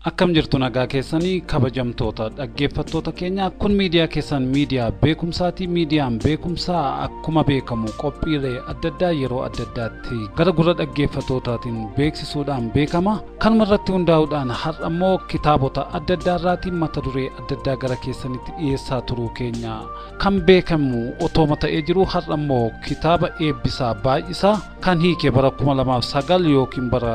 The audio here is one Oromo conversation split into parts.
Akkam jirtu nagaa keessanii kabajamtoota dhaggeeffattoota keenya kun miidiyaa keessan miidiyaa beekumsaati miidiyaan beekumsaa akkuma beekamu qophiilee adda addaa yeroo adda addaatti gara gurra dhaggeeffattootaatiin beeksisuudhaan beekama kanuma irratti hundaa'uudhaan har'a immoo kitaabota adda addaarraatiin mata duree adda addaa gara keessanitti dhiyeessaa turuu keenya kan beekamu otooma ta'ee jiru har'a immoo kitaaba eebbisaa baay'isaa kan hiike bara 2009 yookiin bara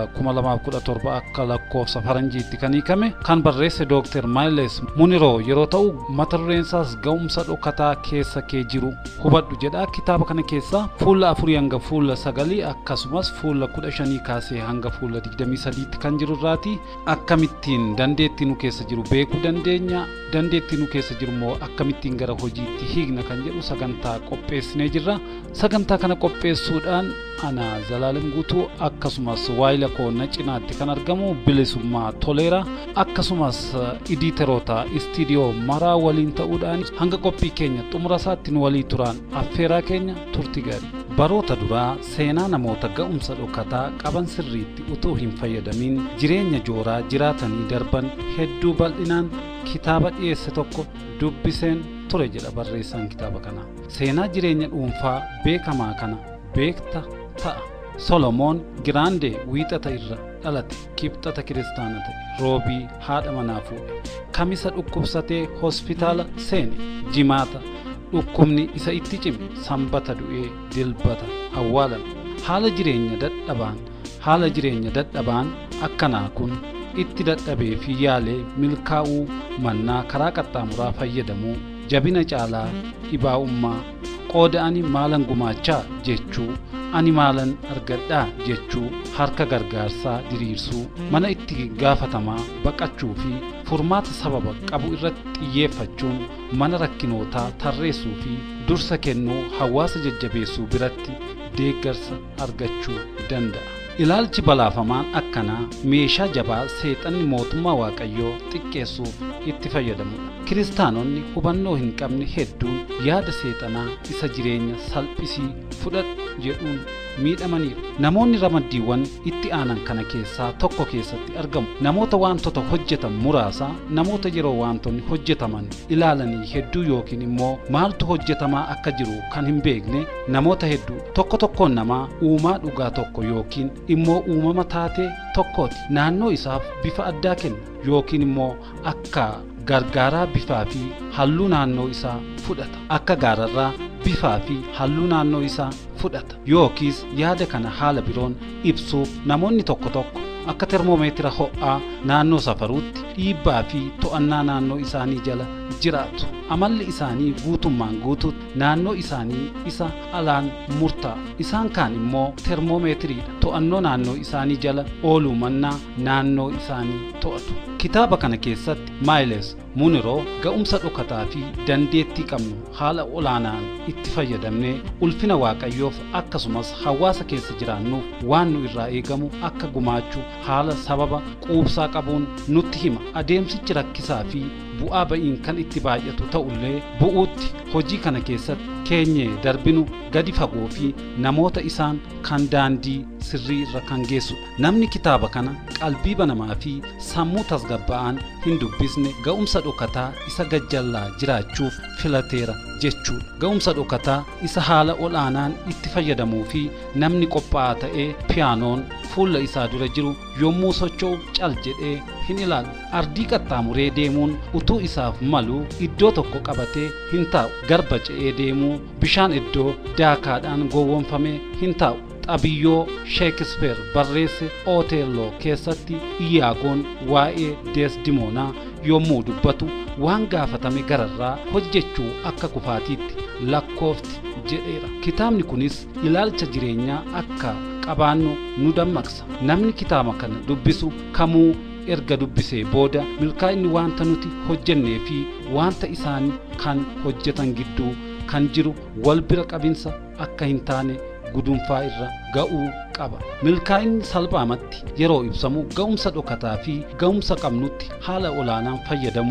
2017 akka lakkoofsa faranjiitti kan hiikame kan barreesse dooktar maayiles muniroo yeroo ta'u mata dureen isaas ga'umsa dhokataa keessa kee jiru hubadhu jedha kitaaba kana keessa fuula afurii hanga fuula sagalii akkasumas fuula kudha shanii kaasee hanga fuula digdamii sadiitti kan jiru irraati akkamittiin dandeettii nu keessa jiru beekuu dandeenya dandeettii nu keessa jiru immoo akkamittiin gara hojiitti hiikna kan jedhu sagantaa qopheessinee jirra sagantaa kana qopheessuudhaan ana zalaalam guutuu akkasumas waayila koonna cinaatti kan argamu bilisummaa toleera akkasumas idiiteroota istiidiyoo maraa waliin ta'uudhaan hanga qophii keenya xumura isaatti nu walii turan affeeraa keenya turti gaarii baroota duraa seenaa namoota ga'umsa dhokataa qaban sirriitti utuu hin fayyadamin jireenya jooraa jiraatanii darban hedduu bal'inaan kitaaba dhiyeesse tokko dubbiseen ture jedha barreessaan kitaaba kanaa seenaa jireenya dhuunfaa beekamaa kana beekta ta'a solomoon giraandee wiixata irra dhalate kibxata kiristaana ta'e roobii haadha manaa fuudhe kamisa dhukkubsatee hospitaala seene jimaata dhukkubni isa itti cime sanbata du'ee dilbata awwaalame haala jireenya dadhabaan haala jireenya dadhabaan akkanaa kun itti dadhabee fi yaalee milkaa'uu mannaa karaa qaxxaamuraa fayyadamuu jabina caalaa dhibaa'ummaa qooda ani maalan gumaachaa jechuu ani maalan argadhaa jechuu harka gargaarsaa diriirsuu mana itti gaafatamaa baqachuu fi furmaata sababa qabu irratti xiyyeeffachuun mana rakkinootaa tarreessuu fi dursa kennuu hawaasa jajjabeessuu biratti deeggarsa argachuu danda'a. ilaalchi balaafamaan akkanaa meeshaa jabaa seexanni mootummaa waaqayyoo xiqqeessuuf itti fayyadamudha kiristaanonni hubannoo hin qabne hedduun yaada seexanaa isa jireenya salphisii fudhadhu jedhuun miidhamaniiru namoonni ramaddiiwwan itti aanan kana keessaa tokko keessatti argamu namoota wantoota hojjetan muraasa namoota yeroo wantoonni hojjetaman ilaalanii hedduu yookiin immoo maaltu hojjetamaa akka jiru kan hin beekne namoota hedduu tokko tokkoon namaa uumaa dhugaa tokko yookiin immoo uumama taatee tokkooti naannoo isaaf bifa addaa kenna yookiin immoo akka gargaaraa bifaa fi halluu naannoo isaa fudhata akka gaararraa bifaa fi halluu naannoo isaa fudhata yookiis yaada kana haala biroon ibsuuf namoonni tokko tokko akka termoomeetira ho'aa naannoo safaruutti dhiibbaa fi to'annaa naannoo isaanii jala jiraatu amalli isaanii guutummaan guutuutti naannoo isaanii isa alaan murtaa isaan kaan immoo termoomeetiriidha to'annoo naannoo isaanii jala ooluu mannaa naannoo isaanii to'atu kitaaba kana keessatti maayiles muniroo ga'umsa dhokataa fi dandeettii qabnu haala olaanaan itti fayyadamnee ulfina waaqayyoof akkasumas hawaasa keessa jiraannuuf waan nu irraa eegamu akka gumaachuu haala sababa quubsaa qabuun nutti hima adeemsichi rakkisaa fi bu'aa ba'iin kan itti baay'atu ta'ullee bu'uutti hojii kana keessatti keenyee darbinu gadi fagoo fi namoota isaan kan daandii sirrii irra kan geessudha namni kitaaba kana qalbii banamaa fi sammuu tasgabba'aan hin dubbisne ga'umsa dhokataa isa gajjallaa jiraachuuf filateera jechuudha ga'umsa dhokataa isa haala ol'aanaan itti fayyadamuu fi namni qophaa'aa ta'ee piyaanoon fuula isaa dura jiru yommuu socho'u cal jedhee hin ilaalu ardii qaxxaamuree deemuun utuu isaaf malu iddoo tokko qabatee hin taa'u garba ce'ee deemuu bishaan iddoo daakaadhaan gowwoomfamee hin taa'u xabiyyoo sheekispeer barreesse ooteelloo keessatti iyaagoon waa'ee deesdimoonaa yommuu dubbatu waan gaafatame gararraa hojjechuu akka kufaatiitti lakkoofti jedheera kitaabni kunis ilaalcha jireenyaa akka qabaannu nu dammaqsa namni kitaaba kana dubbisu kamuu erga dubbisee booda milkaa'inni wanta nuti hojjennee fi wanta isaan kan hojjetan gidduu kan jiru wal bira qabinsa akka hin taane gudunfaa irra ga'uu qaba milkaa'inni salphaamatti yeroo ibsamu ga'umsa dhokataa fi ga'umsa qabnutti haala olaanaan fayyadamuu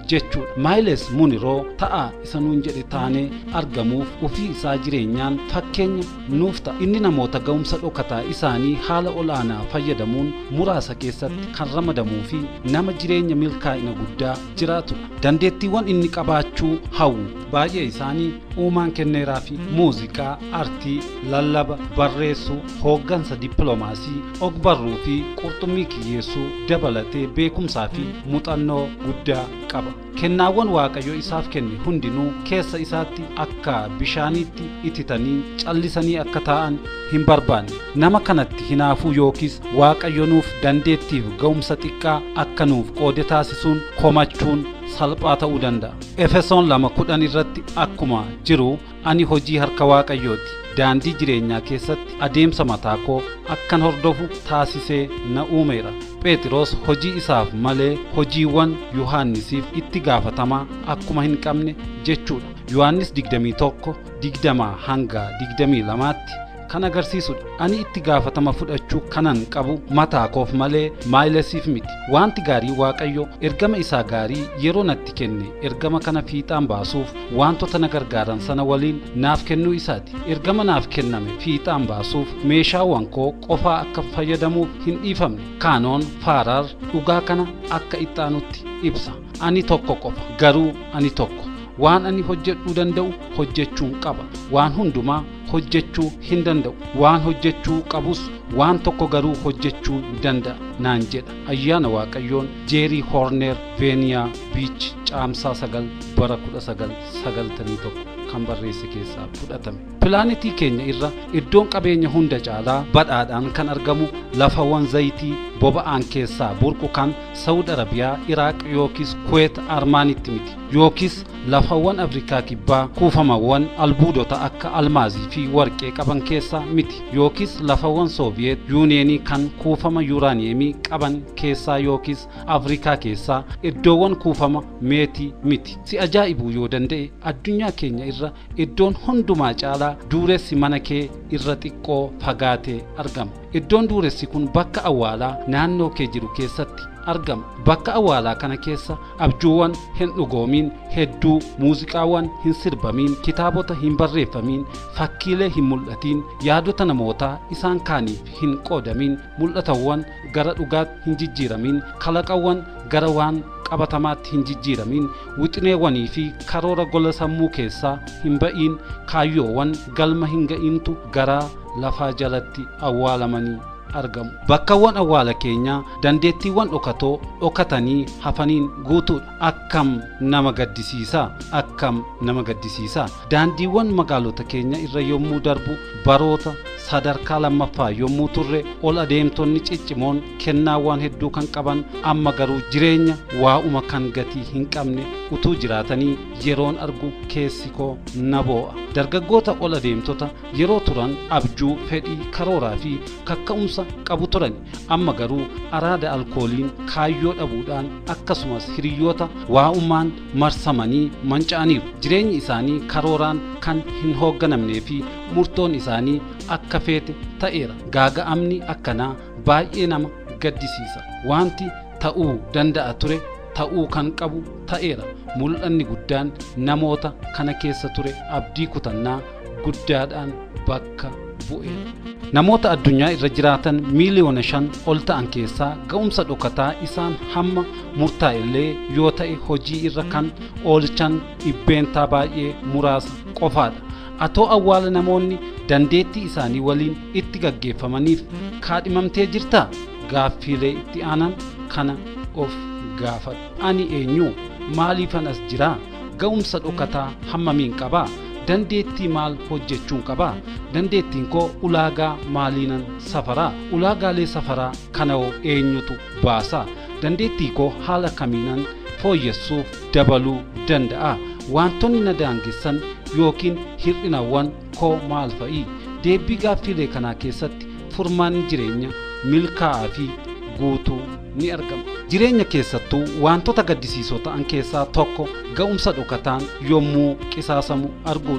jechuudha maayiles muniroo ta'a isa nuun jedhe taanee argamuuf ufii isaa jireenyaan fakkeenya nuuf ta'a inni namoota ga'umsa dhokataa isaanii haala ol'aanaa fayyadamuun muraasa keessatti kan ramadamuu fi nama jireenya milkaa'ina guddaa jiraatudha dandeettiiwwan inni qabaachuu hawwu baay'ee isaanii uumaan kenneeraa fi muuziqaa artii lallaba barreessuu hooggansa dippiloomaasii ogbarruu fi qurxummii kiyyeessuu dabalatee beekumsaa fi muuxannoo guddaa qaba kennaawwan waaqayyo isaaf kenne hundinuu keessa isaatti akka bishaaniitti ititanii callisanii akka taa'an hin barbaanne nama kanatti hinaafuu yookiis waaqayyo nuuf dandeettiif ga'umsa xiqqaa akka nuuf qoode taasisuun komachuun salphaa ta'uu danda'a efesoon lama kudhan irratti akkuma jiru ani hojii harka waaqayyooti daandii jireenyaa keessatti adeemsa mataa koo akkan hordofu taasisee na uumeera phexros hojii isaaf malee hojiiwwan yohaannisiif itti gaafatamaa akkuma hin qabne jechuudha yohannis 21 20 hanga 22tti kan agarsiisudha ani itti gaafatama fudhachuu kanan qabu mataa koof malee maayilesiif miti wanti gaarii waaqayyo ergama isaa gaarii yeroo natti kenne ergama kana fiixaan baasuuf wantoota na gargaaran sana waliin naaf kennuu isaati ergama naaf kenname fiixaan baasuuf meeshaawwan koo qofaa akka fayyadamuuf hin dhiifamne kaanoon faaraar dhugaa kana akka ittaanutti ibsa ani tokko qofa garuu ani tokko waan ani hojjedhuu danda'u hojjechuun qaba waan hundumaa hojjechuu hin danda'u waan hojjechuu qabus waan tokko garuu hojjechuu danda'a naan jedha ayyaana waaqayyoon jeerii hoorneer veeniyaa biich caamsaa sagal bara kudha sagal sagaltamii tokko kan barreesse keessaa fudhatame pilaanetii keenya irra iddoon qabeenya hunda caalaa badhaadhaan kan argamu lafawwan zayitii boba'aan keessaa burqu kan saawud arabiyaa iraaq yookiis kuweet armaanitti miti yookiis lafawwan afrikaa kibbaa kuufamawwan albuudota akka almaazii fi warqee qaban keessaa miti yookiis lafawwan sooviyeet yuuneenii kan kuufama yuuraaniyeemii qaban keessaa yookiis afrikaa keessaa iddoowwan kuufama meetii miti si ajaa'ibuu yoo danda'e addunyaa keenya irra iddoon hundumaa caalaa duuressi mana kee irra xiqqoo fagaatee argama iddoon duuressi kun bakka awwaalaa naannoo kee jiru keessatti argama bakka awwaalaa kana keessa abjuuwwan hin dhugoomiin hedduu muuziqaawwan hin sirbamiin kitaabota hin barreeffamiin fakkiilee hin mul'atiin yaadota namootaa isaan kaaniif hin qoodamiin mul'atawwan gara dhugaatti hin jijjiiramiin kalaqawwan gara waan qabatamaatti hin jijjiiramiin wixineewwanii fi karoora gola sammuu keessaa hin ba'iin kaayyoowwan galma hin ga'iintu garaa lafaa jalatti awwaalamanii argamu bakkawwan awwaala keenyaa dandeettiiwwan dhokatoo dhokatanii hafaniin guutuudha akkam nama gaddisiisaa akkam nama gaddisiisaa daandiiwwan magaalota keenya irra yommuu darbu baroota sadarkaa lammaffaa yommuu turre ol adeemtonni ciccimoon kennaawwan hedduu kan qaban amma garuu jireenya waa'uma kan gatii hin qabne utuu jiraatanii yeroon argu keessi koo na boo'a dargaggoota ol adeemtota yeroo turan abjuu fedhii karooraa fi kakka'umsa qabu turan amma garuu araada alkooliin kaayyoo dhabuudhaan akkasumas hiriyyoota waa'ummaan marsamanii manca'aniiru jireenyi isaanii karooraan kan hin hoogganamnee fi murtoon isaanii akka feete ta'eera gaaga'amni akkanaa baay'ee nama gaddisiisa wanti ta'uu danda'a ture ta'uu kan qabu ta'eera mul'anni guddaan namoota kana keessa ture abdii kutannaa guddaadhaan bakka bu'eera namoota addunyaa irra jiraatan miiliyoona shan ol ta'an keessaa ga'umsa dhokataa isaan hamma murtaa'ellee yoo ta'e hojii irra kan oolchan dhibbeentaa baay'ee muraasa qofaadha atoo awwaala namoonni dandeettii isaanii waliin itti gaggeeffamaniif kaadhimamtee jirtaa gaaffiilee itti aanan kana of gaafadhu ani eenyu maaliifan as jiraa ga'umsa dhokataa hammamiin qabaa dandeettii maal hojjechuun qabaa dandeettiin koo ulaagaa maaliinan safaraa ulaagaalee safaraa kana hoo eenyutu baasaa dandeettii koo haala kamiinan fooyyessuuf dabaluu danda'a wantoonni na daangessan yookiin hir'inawwan koo maal fa'i deebii gaaffiilee kanaa keessatti furmaanni jireenya milkaa'aa fi guutuu ni argama jireenya keessattuu wantoota gaddisiisoo ta'an keessaa tokko ga'umsa dhokataan yommuu qisaasamu arguudha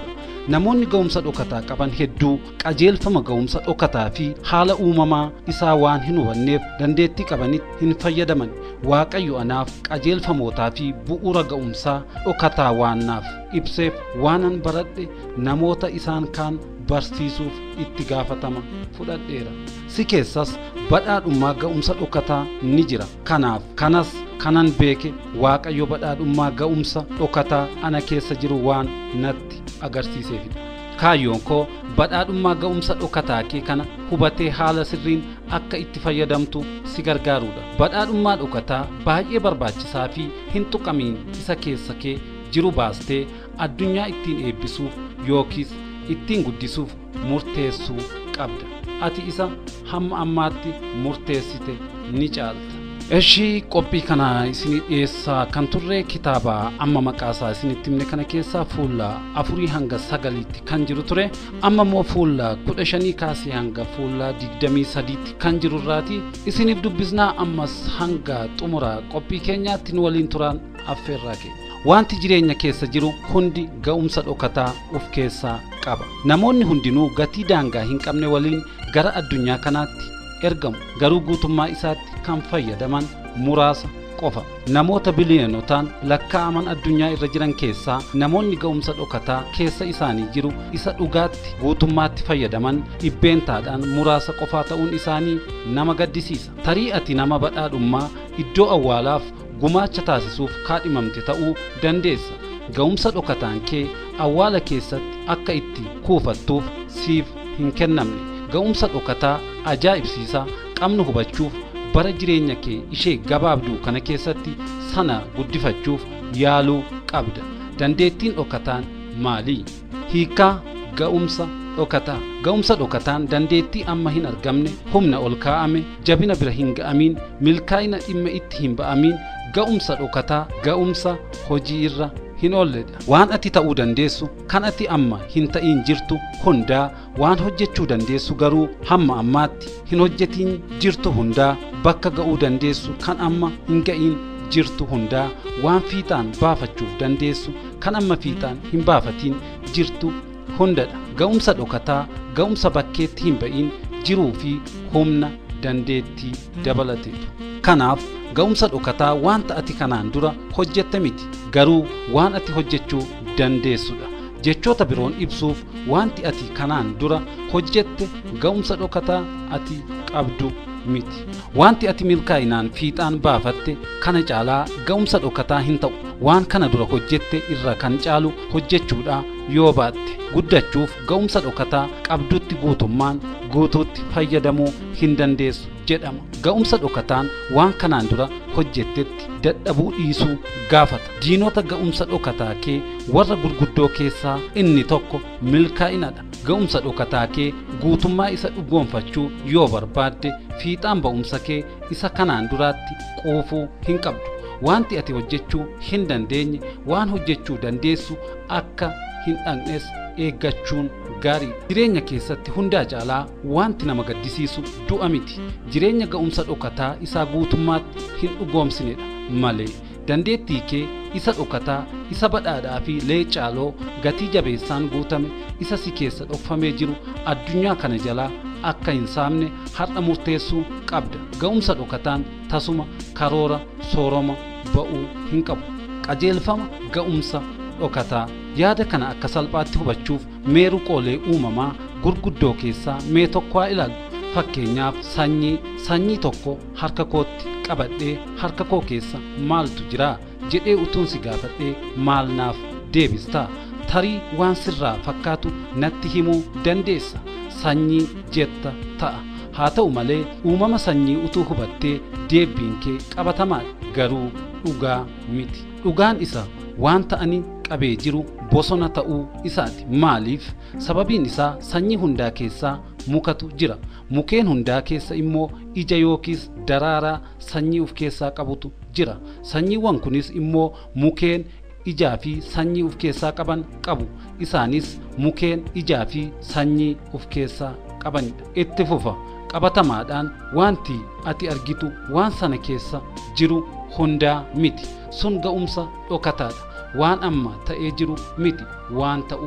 namoonni ga'umsa dhokataa qaban hedduu qajeelfama ga'umsa dhokataa fi haala uumamaa isaa waan hin hubanneef dandeettii qabanitti hin fayyadaman waaqayyo anaaf qajeelfamootaa fi bu'uura ga'umsaa dhokataa waan naaf ibseef waanan baradhe namoota isaan kaan barsiisuuf itti gaafatama fudhadheera si keessas badhaadhummaa ga'umsa dhokataa ni jira kanaaf kanas kanan beeke waaqayyo badhaadhummaa ga'umsa dhokataa ana keessa jiru waan natti agarsiiseefidha kaayyoon koo badhaadhummaa ga'umsa dhokataa kee kana hubatee haala sirriin akka itti fayyadamtu si gargaarudha badhaadhummaa dhokataa baay'ee barbaachisaa fi hin tuqamiin isa keessa kee jiru baastee addunyaa ittiin eebbisuuf yookiis ittiin guddisuuf murteessuu qabda ati isa hamma ammaatti murteessite ni caalta Ishii qophii kana isinii dhiyeessaa kan turre kitaaba amma maqaasaa isinitti himne kana keessaa fuula afurii hanga sagaliitti kan jiru ture amma immoo fuula kudha shanii kaasee hanga fuula digdamii sadiitti kan jiru irraati isiniif dubbisnaa ammas hanga xumura qophii keenyaatti nu waliin turaan affeerraa keenya. Wanti jireenya keessa jiru hundi ga'umsa dhokataa of keessaa qaba. Namoonni hundinuu gatii daangaa hin qabne waliin gara addunyaa kanaatti ergamu garuu guutummaa isaatti kan fayyadaman muraasa qofa namoota biliyonotaan lakkaa'aman addunyaa irra jiran keessaa namoonni ga'umsa dhokataa keessa isaanii jiru isa dhugaatti guutummaatti fayyadaman dhibbeentaadhaan muraasa qofaa ta'uun isaanii nama gaddisiisa tarii ati nama badhaadhummaa iddoo awwaalaaf gumaacha taasisuuf kaadhimamte ta'uu dandeessa ga'umsa dhokataan kee awwaala keessatti akka itti kuufattuuf siif hin kennamne ga'umsa dhokataa ajaa'ibsiisaa qabnu hubachuuf bara jireenya kee ishee gabaabduu kana keessatti sana guddifachuuf yaaluu qabda dandeettiin dhokataan maalii hiikaa ga'umsa dhokataa ga'umsa dhokataan dandeettii amma hin argamne humna ol kaa'ame jabina bira hin ga'amiin milkaa'ina dhimma itti hin ba'amiin ga'umsa dhokataa ga'umsa hojii irra hin oolledha waan ati ta'uu dandeessu kan ati amma hin ta'iin jirtu hundaa waan hojjechuu dandeessu garuu hamma ammaatti hin hojjetiin jirtu hundaa bakka ga'uu dandeessu kan amma hin ga'iin jirtu hundaa waan fiixaan baafachuuf dandeessu kan amma fiixaan hin baafatiin jirtu hundadha ga'umsa dhokataa ga'umsa bakkeetti hin ba'in jiruu fi humna dandeettii dabalateetu kanaaf ga'umsa dhokataa wanta ati kanaan dura hojjette miti garuu waan ati hojjechuu dandeessudha jechoota biroon ibsuuf wanti ati kanaan dura hojjette ga'umsa dhokataa ati qabdu miti wanti ati milkaa'inaan fiixaan baafatte kana caalaa ga'umsa dhokataa hin ta'u waan kana dura hojjette irra kan caalu hojjechuudha yoo baatte guddachuuf ga'umsa dhokataa qabdutti guutummaan guutuutti fayyadamuu hin dandeessu jedhama ga'umsa dhokataan waan kanaan dura hojjettetti dadhabuu dhiisuu gaafata diinota ga'umsa dhokataa kee warra gurguddoo keessaa inni tokko milkaa'inadha ga'umsa dhokataa kee guutummaa isa dhugoonfachuu yoo barbaadde fiixaan ba'umsa kee isa kanaan duraatti quufuu hin qabdu wanti ati hojjechuu hin dandeenye waan hojjechuu dandeessu akka hin dhaqnes eeggachuun gaariidha jireenya keessatti hundaa caalaa wanti nama gaddisiisu du'a miti jireenya ga'umsa dhokataa isaa guutummaatti hin dhugoomsinedha malee dandeettii kee isa dhokataa isa badhaadhaa fi leecaaloo gatii jabeessaan guutame isa si keessa dhokfamee jiru addunyaa kana jalaa akka hin saamne har'a murteessuu qabda ga'umsa dhokataan tasuma karoora sooroma ba'uu hin qabu qajeelfama ga'umsa dhokataa yaada kana akka salphaatti hubachuuf meeru qoolee uumamaa gurguddoo keessaa mee tokko haa ilaallu fakkeenyaaf sanyii sanyii tokko harka kootti qabadhee harka koo keessa maaltu jira jedhee utuun si gaafadhee maal naaf deebistaa tarii waan sirraa fakkaatu natti himuu dandeessa sanyii jetta ta'a haa ta'u malee uumama sanyii utuu hubattee deebiin kee qabatamaadha garuu dhugaa miti dhugaan isa waan ta'anii qabee jiru bosona ta'uu isaati maaliif sababiin isaa sanyii hundaa keessaa mukatu jira mukeen hundaa keessa immoo ija yookiis daraaraa sanyii of keessaa qabutu jira sanyiiwwan kunis immoo mukeen ijaa fi sanyii of keessaa qaban qabu isaanis mukeen ijaa fi sanyii of keessaa qabanidha itti fufa qabatamaadhaan wanti ati argitu waan sana keessa jiru hundaa miti sun ga'umsa dhokataadha waan amma ta'ee jiru miti waan ta'uu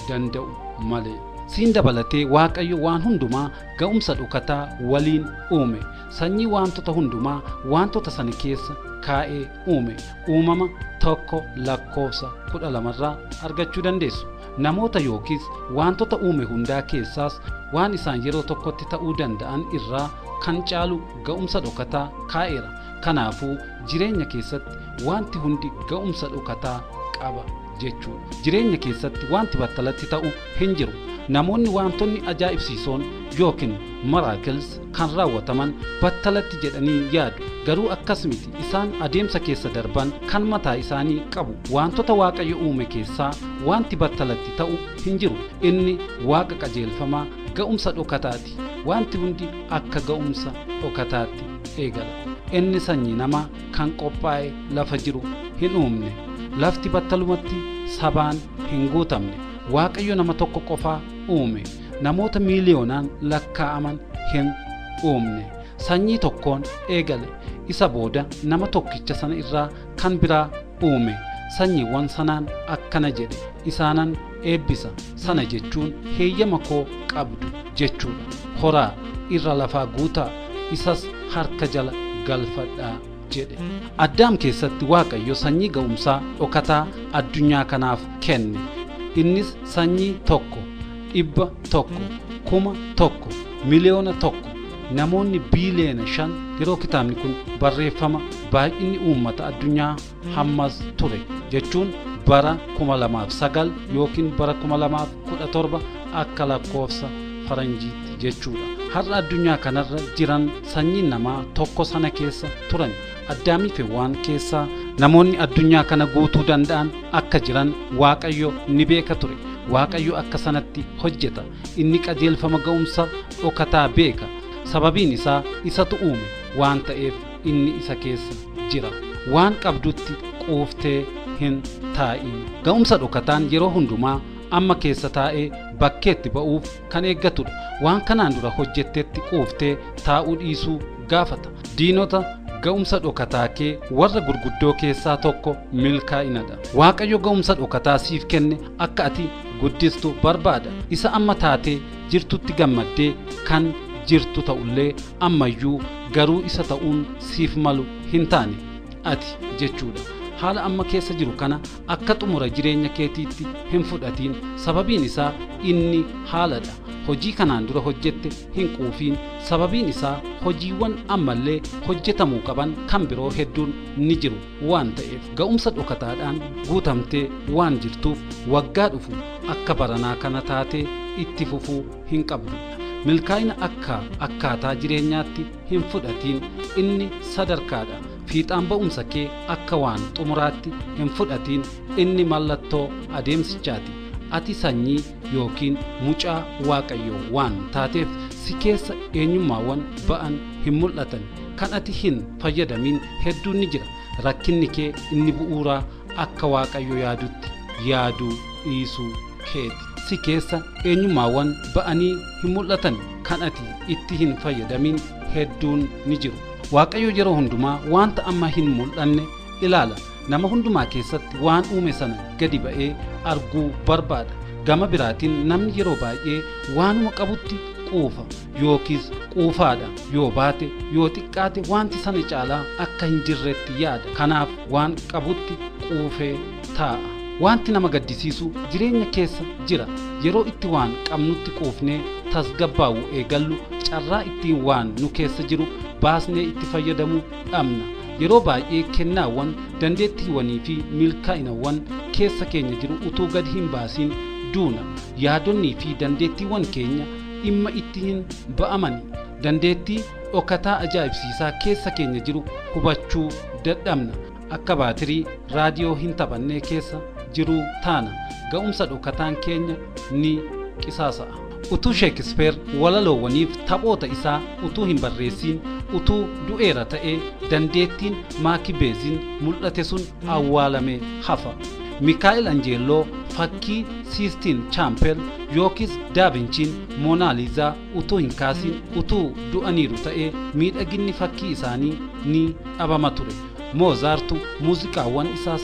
danda'u malee. siin dabalatee waaqayyo waan hundumaa ga'umsa dhokataa waliin uume sanyii wantoota hundumaa wantoota sana keessa kaa'ee uume uumama tokko lakkoofsa kudha lamarraa argachuu dandeessu namoota yookiis wantoota uume hundaa keessaas waan isaan yeroo tokkotti ta'uu danda'an irraa kan caalu ga'umsa dhokataa kaa'eera kanaafuu jireenya keessatti wanti hundi ga'umsa dhokataa qaba jechuudha jireenya keessatti wanti battalatti ta'u hin jiru namoonni wantoonni ajaa'ibsiisoon yookiin maraakils kan raawwataman battalatti jedhanii yaadu garuu akkas miti isaan adeemsa keessa darban kan mataa isaanii qabu wantoota waaqayyo uume keessaa wanti battalatti ta'u hin jiru inni waaqa qajeelfamaa ga'umsa dhokataati wanti hundi akka ga'umsa dhokataatti eegala inni sanyii namaa kan qophaa'e lafa jiru hin uumne lafti battalumatti sabaan hin guutamne waaqayyo nama tokko qofaa uume namoota miiliyoonaan lakkaa'aman hin uumne sanyii tokkoon eegale isa booda nama tokkicha sana irraa kan biraa uume sanyiiwwan sanaan akkana jedhe isaanan eebbisa sana jechuun heeyyama koo qabdu jechuudha horaa irra lafaa guutaa isas harka jala galfadhaa jedhe addaam keessatti waaqayyo sanyii ga'umsaa dhokataa addunyaa kanaaf kenne innis sanyii tokko dhibba tokko kuma tokko miliyoona tokko namoonni biiliyoona shan yeroo kitaabni kun barreeffama baay'inni uummata addunyaa hammas ture jechuun bara kuma lamaaf sagal yookiin bara kuma lamaaf kudha torba akka lakkoofsa faranjiitti jechuudha har'a addunyaa kanarra jiran sanyiin namaa tokko sana keessa turan addaamii fi waan keessaa namoonni addunyaa kana guutuu danda'an akka jiran waaqayyo ni beeka ture waaqayyo akka sanatti hojjeta inni qajeelfama ga'umsa dhokataa beeka sababiin isaa isatu uume waan ta'eef inni isa keessa jira waan qabdutti quuftee hin taa'in ga'umsa dhokataan yeroo hundumaa amma keessa taa'ee bakkeetti ba'uuf kan eeggatudha waan kanaan dura hojjettetti quuftee taa'uu dhiisuu gaafata diinota ga'umsa dhokataa kee warra gurguddoo keessaa tokko milkaa'inadha waaqayyo ga'umsa dhokataa siif kenne akka ati guddistu barbaada isa amma taatee jirtutti gammaddee kan jirtu ta'ullee ammayyuu garuu isa ta'uun siif malu hin taane ati jechuudha haala amma keessa jiru kana akka xumura jireenya keetiitti hin fudhatiin sababiin isaa inni haaladha hojii kanaan dura hojjette hin quufiin sababiin isaa hojiiwwan ammallee hojjetamuu qaban kan biroo hedduun ni jiru waan ta'eef ga'umsa dhokataadhaan guutamtee waan jirtuuf waggaa dhufu akka baranaa kana taatee itti fufuu hin qabdu milkaa'ina akka akkaataa jireenyaatti hin fudhatiin inni sadarkaadha fiixaan ba'umsa kee akka waan xumuraatti hin fudhatiin inni mallattoo adeemsichaati ati sanyii yookiin mucaa waaqayyoo waan taateef si keessa eenyummaawwan ba'an hin mul'atan kan ati hin fayyadamin hedduun ni jira rakkinni kee inni bu'uuraa akka waaqayyo yaadutti yaaduu dhiisuu keeti si keessa eenyummaawwan ba'anii hin mul'atan kan ati itti hin fayyadamin hedduun ni jiru waaqayyo yeroo hundumaa wanta amma hin mul'anne ilaala nama hundumaa keessatti waan uume sana gadi ba'ee arguu barbaada gama biraatiin namni yeroo baay'ee waanuma qabutti quufa yookiis quufaadha yoo baate yoo xiqqaate wanti sana caalaa akka hin jirretti yaada kanaaf waan qabutti quufee taa'a wanti nama gaddisiisu jireenya keessa jira yeroo itti waan qabnutti quufnee tasgabbaa'u eegallu carraa ittiin waan nu keessa jiru baasnee itti fayyadamuu dhabna yeroo baay'ee kennaawwan dandeettiiwwanii fi milkaa'inawwan keessa keenya jiru utuu gadi hin baasiin duuna yaadonnii fi dandeettiiwwan keenya dhimma itti hin ba'amani dandeettii dhokataa ajaa'ibsiisaa keessa keenya jiru hubachuu dadhabna akka baatirii raadiyoo hin taphannee keessa jiruu taana ga'umsa dhokataan keenya ni qisaasa'a utuu sheekispeer walaloowwaniif taphoota isaa utuu hin barreessiin utuu du'eera ta'ee dandeettiin maakibeeziin mul'ate sun awwaalamee hafa mikaa'el anjeelloo fakkii siistiin chaampel yookiis daavinchiin moonaaliizaa utuu hin kaasiin utuu du'aniiru ta'ee miidhaginni fakkii isaanii ni dhabama ture moozaartu muuziqaawwan isaa sana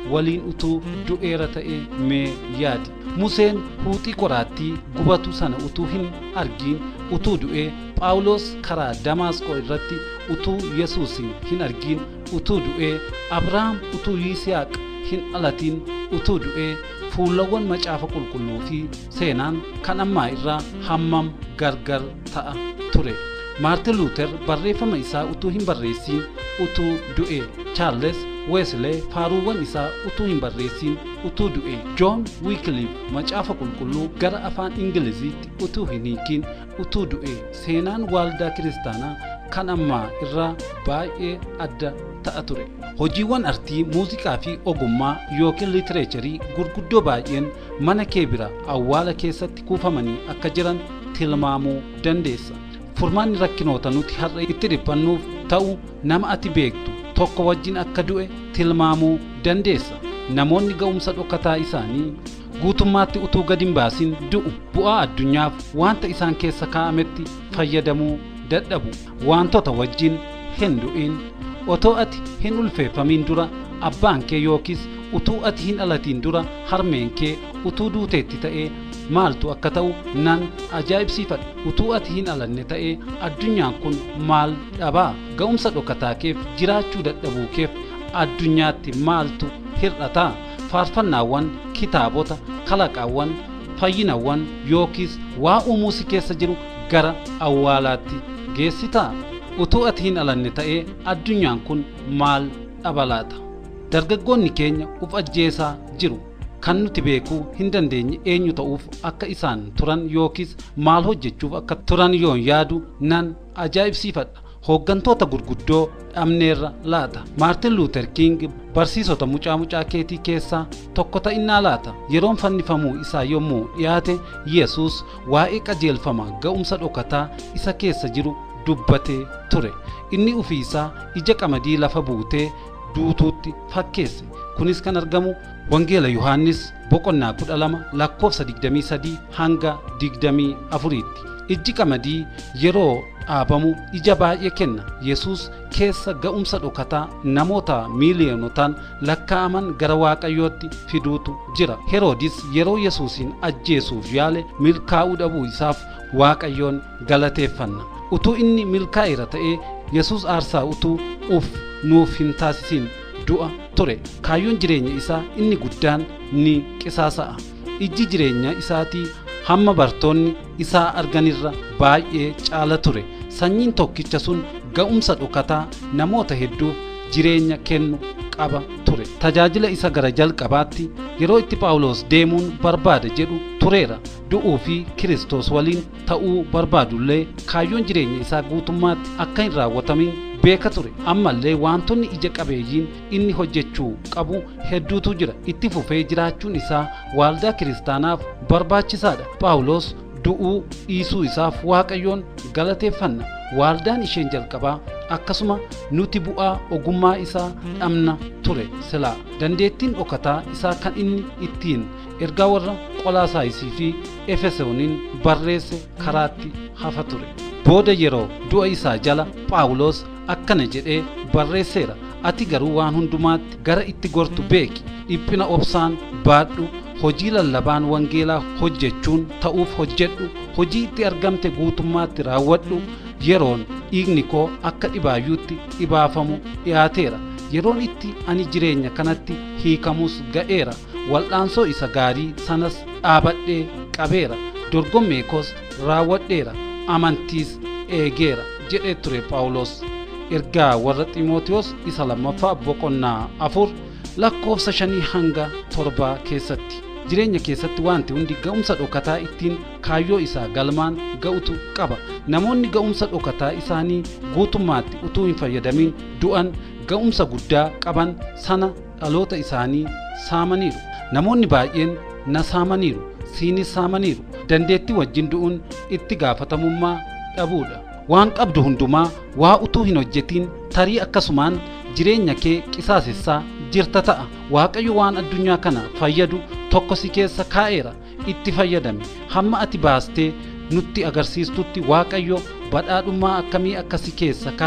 waliin utuu du'eera ta'e mee yaadi museen huuxii qoraattii gubatu sana utuu hin argiin utuu du'ee phaawulos karaa damaasqoo irratti utuu yesuusin hin argiin utuu du'ee abrahaam utuu yisihaaq hin dhalatiin utuu du'ee fuulawwan macaafa qulqulluu fi seenaan kan ammaa irraa hammam gargar ta'a ture maartin luuter barreeffama isaa utuu hin barreessiin utuu du'e chaarles weeslee faaruuwwan isaa utuu hin barreessiin utuu du'e joon wiikiliif macaafa qulqulluu gara afaan ingiliziitti utuu hin hiikiin utuu du'e seenaan waaldaa kiristaanaa kan ammaa irraa baay'ee adda ta'a ture hojiiwwan artii muuziqaa fi ogummaa yookiin litireecharii gurguddoo baay'een mana kee bira awwaala keessatti kuufamanii akka jiran tilmaamuu dandeessa furmaanni rakkinoota nuti har'a itti dhiphannuuf ta'u nama ati beektu tokko wajjin akka du'e tilmaamuu dandeessa namoonni ga'umsa dhokkataa isaanii guutummaatti utuu gad hin baasin du'u bu'aa addunyaaf wanta isaan keessa kaa'ametti fayyadamuu dadhabu wantoota wajjin hin du'in otoo ati hin ulfeeffamin dura abbaan kee yookiis utuu ati hin dhalatiin dura harmeen kee utuu duuteetti ta'ee maaltu akka ta'u nan ajaa'ibsiifadha utuu ati hin dhalanne ta'ee addunyaan kun maal dhabaa ga'umsa dhokkataa keef jiraachuu dadhabuu keef addunyaatti maaltu hir'ataa faarfannaawwan kitaabota kalaqaawwan fayyinawwan yookiis waa uumuu si keessa jiru gara awwaalaatti geessitaa utuu ati hin dhalanne ta'ee addunyaan kun maal dhabalaata dargaggoonni keenya uf ajjeesaa jiru kan nuti beekuu hin dandeenye eenyu ta'uuf akka isaan turan yookiis maal hojjechuuf akka turan yoon yaadu nan ajaa'ibsiifadha hooggantoota gurguddoo dhabneerra laata maartin luuter king barsiisota mucaa mucaa keetii keessaa tokko ta'innaa laata yeroon fannifamuu isaa yommuu dhiyaate yesus waa'ee qajeelfama ga'umsa dhokataa isa keessa jiru dubbatee ture inni ufii isaa ija qamadii lafa buutee duutuutti fakkeesse kunis kan argamu wangeela yohaannis boqonnaa kudha lama lakkoofsa digdamii sadii hanga digdamii afuriitti ijji qamadii yeroo dhaabamu ija baay'ee kenna yesus keessa ga'umsa dhokataa namoota miiliyoonotaan lakkaa'aman gara waaqayyootti fiduutu jira heroodis yeroo yesuusin ajjeesuuf yaale milkaa'uu dhabuu isaaf waaqayyoon galateeffanna utuu inni milkaa'eera ta'ee yesus aarsaa utuu uf nuuf hin taasisin du'a ture kaayyoon jireenya isaa inni guddaan ni qisaasa'a ijji jireenya isaatii hamma bartoonni isaa arganirra baay'ee caala ture sanyiin tokkicha sun ga'umsa dhokataa namoota hedduuf jireenya kennu qaba ture tajaajila isa gara jalqabaatti yeroo itti phaawulos deemuun barbaada jedhu tureera du'uu fi kiristoos waliin ta'uu barbaadullee kaayyoon jireenya isaa guutummaatti akka hin raawwatamin beeka ture ammallee wantoonni ija qabeeyyiin inni hojjechuu qabu hedduutu jira itti fufee jiraachuun isaa waaldaa kiristaanaaf barbaachisaadha phaawulos du'uu dhiisuu isaaf waaqayyoon galateeffanna waaldaan isheen jalqabaa akkasuma nuti bu'aa ogummaa isaa dhabna ture silaa dandeettiin dhokataa isaa kan inni ittiin ergaa warra qolaasaayisii fi efesooniin barreesse karaatti hafa ture booda yeroo du'a isaa jala phaawulos akkana jedhee barreesseera ati garuu waan hundumaatti gara itti gortu beeki dhiphina obsaan baadhu hojii lallabaan wangeelaa hojjechuun ta'uuf hojjedhu hojii itti argamte guutummaatti raawwadhu yeroon dhiigni koo akka dhibaayyuutti dhibaafamu dhiyaateera yeroon itti ani jireenya kanatti hiikamus ga'eera wal'aansoo isa gaarii sanas dhaabadhee qabeera dorgommee koos raawwadheera amantiis eegeera jedhee ture phaawulos ergaa warra xiimotewos isa lammaffaa boqonnaa afur lakkoofsa shanii hanga torbaa keessatti jireenya keessatti wanti hundi ga'umsa dhokataa ittiin kaayyoo isaa galmaan ga'utu qaba namoonni ga'umsa dhokataa isaanii guutummaatti utuu hin fayyadamin du'an ga'umsa guddaa qaban sana dhaloota isaanii saamaniiru namoonni baay'een na saamaniiru siinis saamaniiru dandeettii wajjin du'uun itti gaafatamummaa dhabuudha waan qabdu hundumaa waa utuu hin hojjetin tarii akkasumaan jireenya kee qisaasessaa jirta ta'a waaqayyo waan addunyaa kana fayyadu tokko si keessa kaa'eera itti fayyadami hamma ati baastee nutti agarsiistutti waaqayyo badhaadhummaa akkamii akka si keessa kaa'e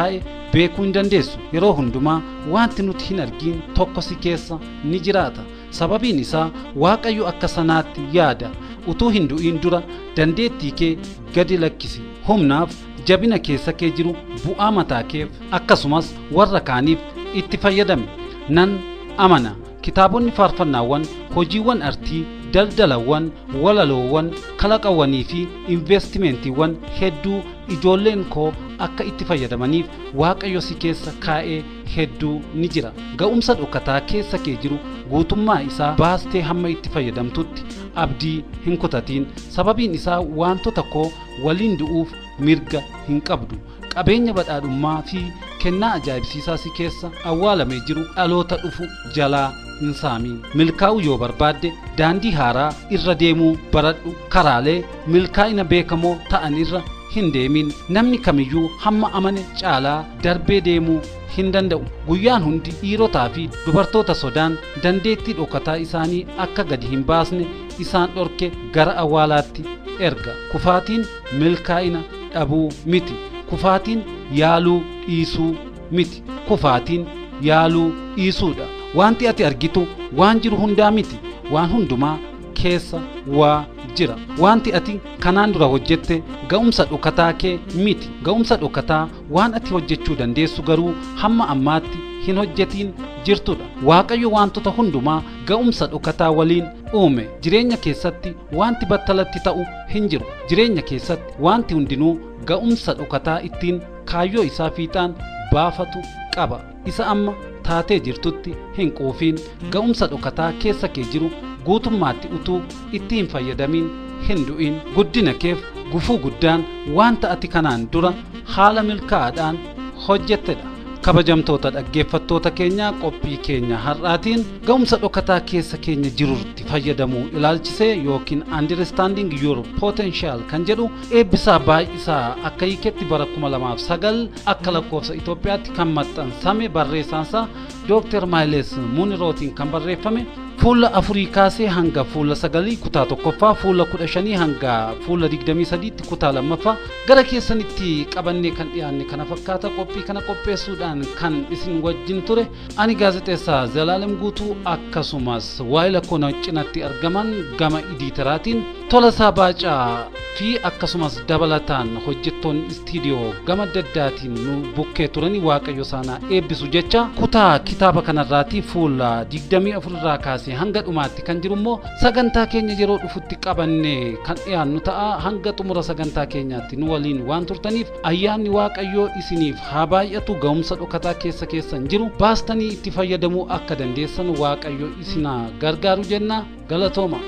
beekuu hin dandeessu yeroo hundumaa wanti nuti hin argin tokko si keessa ni jiraata sababiin isaa waaqayyo akka sanaatti yaada utuu hin du'iin dura dandeettii kee gadi lakkisi humnaaf jabina keessa kee jiru bu'aa mataa keef akkasumas warra kaaniif itti fayyadami nan amana kitaabonni faarfannaawwan hojiiwwan artii daldalawwan walaloowwan kalaqawwanii fi investimentiiwwan hedduu ijoolleen koo akka itti fayyadamaniif waaqayyo si keessa kaa'ee hedduu ni jira ga'umsa dhokataa keessa kee jiru guutummaa isaa baastee hamma itti fayyadamtutti abdii hin kutatiin sababiin isaa wantoota koo waliin du'uuf mirga hin qabdu qabeenya badhaadhummaa fi kennaa ajaa'ibsiisaa si keessa awwaalamee jiru dhaloota dhufu jalaa hin saamiin milkaa'uu yoo barbaadde daandii haaraa irra deemuu baradhu karaalee milkaa'ina beekamoo ta'an irra hin deemin namni kamiyyuu hamma amane caalaa darbee deemuu hin danda'u guyyaan hundi dhiirotaa fi dubartoota sodaan dandeettii dhokataa isaanii akka gadi hin baasne isaan dhorke gara awwaalaatti erga kufaatiin milkaa'ina dhabuu miti kufaatiin yaaluu dhiisuu miti kufaatiin yaaluu dhiisuudha wanti ati argitu waan jiru hundaa miti waan hundumaa keessa waa jira wanti ati kanaan dura hojjette ga'umsa dhokataa kee miti ga'umsa dhokataa waan ati hojjechuu dandeessu garuu hamma ammaatti hin hojjetiin jirtudha waaqayyo wantoota hundumaa ga'umsa dhokataa waliin uume jireenya keessatti wanti battalatti ta'u hin jiru jireenya keessatti wanti hundinuu ga'umsa dhokataa ittiin kaayyoo isaa fiixaan baafatu qaba isa amma taatee jirtutti hin quufiin ga'umsa dhokataa keessa kee jiru guutummaatti utuu itti hin fayyadamin hin du'in guddina keef gufuu guddaan wanta ati kanaan dura haala milkaa'aadhaan hojjettedha kabajamtoota dhaggeeffattoota keenyaa qophii keenya har'aatiin ga'umsa dhokataa keessa keenya jirutti fayyadamuu ilaalchisee yookiin understanding your potential kan jedhu eebbisaa baay'isaa akka hiiketti bara 2009 akka lakkoofsa Itoophiyaatti kan maxxansame barreessaansaa Dr. Maayiles Munirootiin kan barreeffame fuula afurii kaasee hanga fuula sagalii kutaa tokkoffaa fuula kudha shanii hanga fuula digdamii sadiitti kutaa lammaffaa gara keessanitti qabannee kan dhiyaanne kana fakkaata qophii kana qopheessuudhaan kan isin wajjin ture ani gaazexeessaa Zalaalem Guutuu akkasumas waa'ila koo cinatti argaman gama idiitaraatiin Tolasaa Baacaa fi akkasumas dabalataan hojjettoonni istiidiyoo gama daddaatiin nu bukkee turanii waaqayyo isaanaa eebbisu jecha kutaa kitaaba kanarraatii fuula digdamii afurraa kaasee hanga dhumaatti kan jiru immoo sagantaa keenya yeroo dhufutti qabannee kan dhiyaannu ta'a hanga xumura sagantaa keenyaatti nu waliin waan turtaniif ayyaanni waaqayyoo isiniif haa baay'atu ga'umsa dhokataa keessa keessan jiru baastanii itti fayyadamuu akka dandeessan waaqayyo isinaa gargaaru jenna galatooma.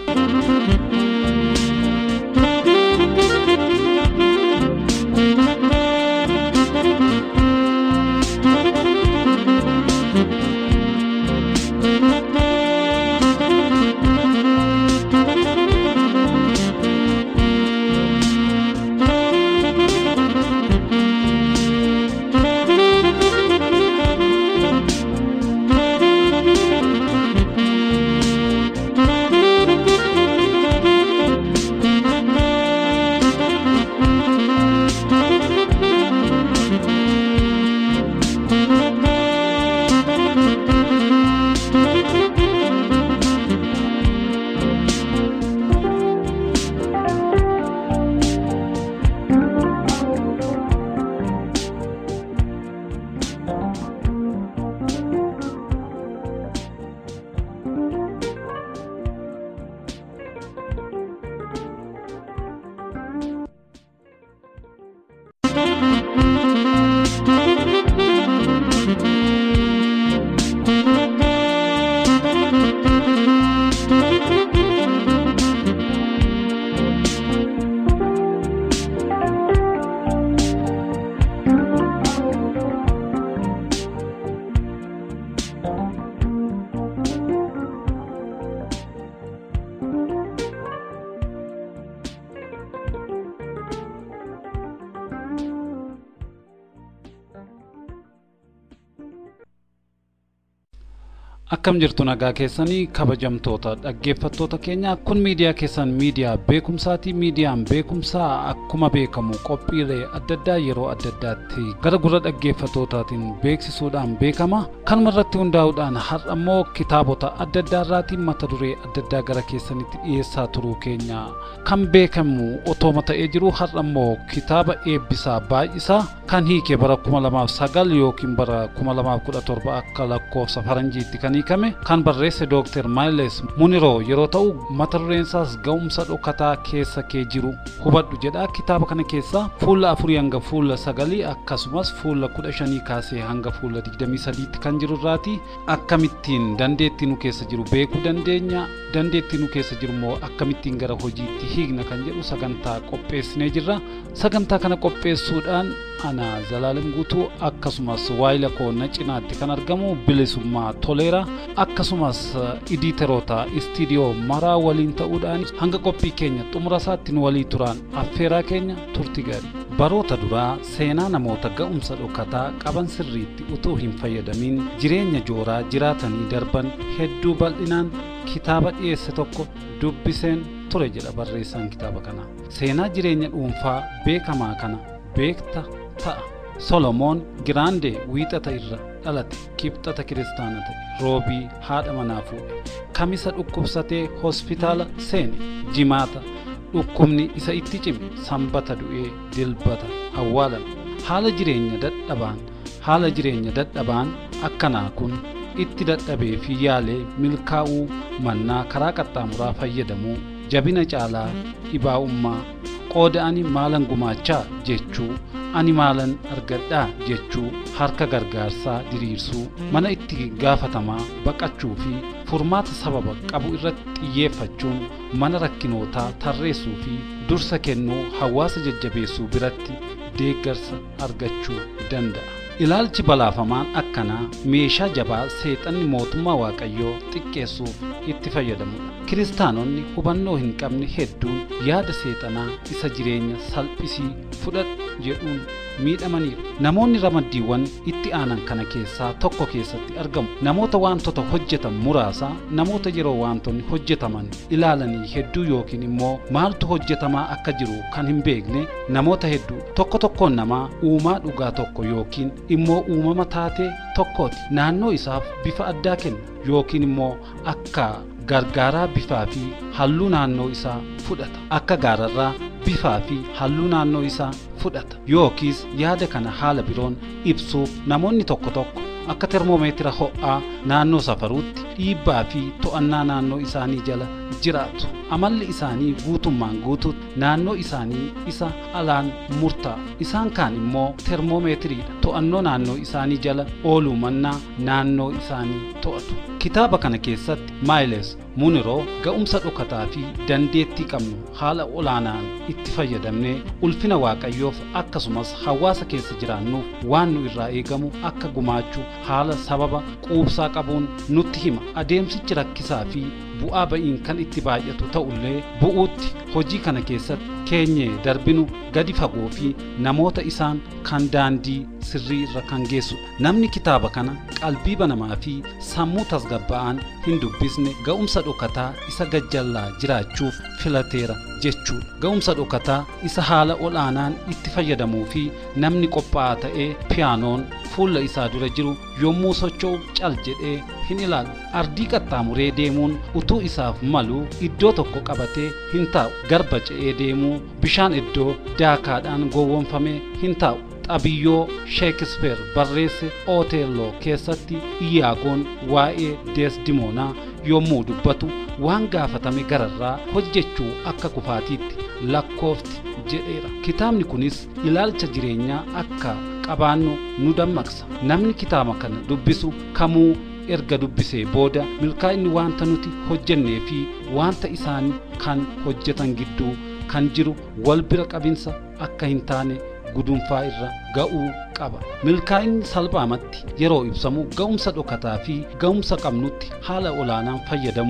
Akkam jirtu nagaa keessanii kabajamtoota dhaggeeffattoota keenya kun miidiyaa keessan miidiyaa beekumsaati miidiyaan beekumsaa akkuma beekamu qophiilee adda addaa yeroo adda addaatti gara gurra dhaggeeffattootaatiin beeksisuudhaan beekama kanuma irratti hundaa'uudhaan har'a immoo kitaabota adda addaa irraatiin mata duree adda addaa gara keessanitti dhiyeessaa turuu keenya kan beekamu otooma ta'ee jiru har'a immoo kitaaba eebbisaa baay'isaa kan hiike bara 2009 yookiin bara 2017 akka lakkoofsa faranjiitti kan hiikame kan barreesse dooktar maayiles muniroo yeroo ta'u mata dureen isaas ga'umsa dhokataa keessa kee jiru hubadhu jedha kitaaba kana keessa fuula afurii hanga fuula sagalii akkasumas fuula kudha shanii kaasee hanga fuula digdamii sadiitti kan jiru irraati akkamittiin dandeettii nu keessa jiru beekuu dandeenya dandeettii nu keessa jiru immoo akkamittiin gara hojiitti hiikna kan jedhu sagantaa qopheessinee jirra sagantaa kana qopheessuudhaan ana zalaalam guutuu akkasumas waayila koonna cinaatti kan argamu bilisummaa toleera akkasumas iditeroota istiidiyoo maraa waliin ta'uudhaan hanga qophii keenya xumura isaatti nu walii turan affeeraa keenya turti gaarii baroota duraa seenaa namoota ga'umsa dhokataa qaban sirriitti utuu hin fayyadamin jireenya jooraa jiraatanii darban hedduu bal'inaan kitaaba dhiyeesse tokko dubbiseen ture jedha barreessaan kitaaba kana seenaa jireenya dhuunfaa beekamaa kana beekta ta'a solomoon giraandee wiixata irra dhalate kibxata kiristaana ta'e roobii haadha manaa fuudhe kamisa dhukkubsatee hospitaala seene jimaata dhukkubni isa itti cime sanbata du'ee dilbata awwaalame haala jireenya dadhabaan haala jireenya dadhabaan akkanaa kun itti dadhabee fi yaalee milkaa'uu mannaa karaa qaxxaamuraa fayyadamuu jabina caalaa dhibaa'ummaa qooda ani maalan gumaachaa jechuu ani maalan argadhaa jechuu harka gargaarsaa diriirsuu mana itti gaafatamaa baqachuu fi furmaata sababa qabu irratti xiyyeeffachuun mana rakkinootaa tarreessuu fi dursa kennuu hawaasa jajjabeessuu biratti deeggarsa argachuu danda'a. ilaalchi balaafamaan akkanaa meeshaa jabaa seexanni mootummaa waaqayyoo xiqqeessuuf itti fayyadamudha kiristaanonni hubannoo hin qabne hedduun yaada seexanaa isa jireenya salphisii fudhadhu jedhuun miidhamaniiru namoonni ramaddiiwwan itti aanan kana keessaa tokko keessatti argamu namoota wantoota hojjetan muraasa namoota yeroo wantoonni hojjetaman ilaalanii hedduu yookiin immoo maaltu hojjetamaa akka jiru kan hin beekne namoota hedduu tokko tokkoon namaa uumaa dhugaa tokko yookiin immoo uumama taatee tokkooti naannoo isaaf bifa addaa kenna yookiin immoo akka gargaaraa bifaa fi halluu naannoo isaa fudhata akka gaararraa bifaa fi halluu naannoo isaa fudhata yookiis yaada kana haala biroon ibsuuf namoonni tokko tokko akka termoomeetira ho'aa naannoo safaruutti dhiibbaa fi to'annaa naannoo isaanii jala jiraatu amalli isaanii guutummaan guutuutti naannoo isaanii isa alaan murtaa isaan kaan immoo termoomeetiriidha to'annoo naannoo isaanii jala ooluu mannaa naannoo isaanii to'atu kitaaba kana keessatti maayiles muniroo ga'umsa dhokataa fi dandeettii qabnu haala olaanaan itti fayyadamnee ulfina waaqayyoof akkasumas hawaasa keessa jiraannuuf waan nu irraa eegamu akka gumaachuu haala sababa quubsaa qabuun nutti hima adeemsichi rakkisaa fi bu'aa ba'iin kan itti baay'atu ta'ullee bu'uutti hojii kana keessatti keenyee darbinu gadi fagoo fi namoota isaan kan daandii sirrii irra kan geessudha namni kitaaba kana qalbii banamaa fi sammuu tasgabba'aan hin dubbisne ga'umsa dhokataa isa gajjallaa jiraachuuf filateera jechuudha ga'umsa dhokataa isa haala olaanaan itti fayyadamuu fi namni qophaa'aa ta'ee piyaanoon fuula isaa dura jiru yommuu socho'u cal jedhee hin ilaalu ardii qaxxaamuree deemuun utuu isaaf malu iddoo tokko qabatee hin taa'u garba ce'ee deemuu bishaan iddoo daakaadhaan gowwoomfamee hin taa'u xabiyyoo sheekispeer barreesse ooteelloo keessatti iyaagoon waa'ee deesdimoonaa yommuu dubbatu waan gaafatame gararraa hojjechuu akka kufaatiitti lakkoofti jedheera kitaabni kunis ilaalcha jireenyaa akka qabaannu nu dammaqsa namni kitaaba kana dubbisu kamuu erga dubbisee booda milkaa'inni wanta nuti hojjennee fi wanta isaanii kan hojjetan gidduu kan jiru wal bira qabinsa akka hin taane gudunfaa irra ga'uu qaba milkaa'inni salphaamatti yeroo ibsamu ga'umsa dhokataa fi ga'umsa qabnutti haala olaanaan fayyadamuu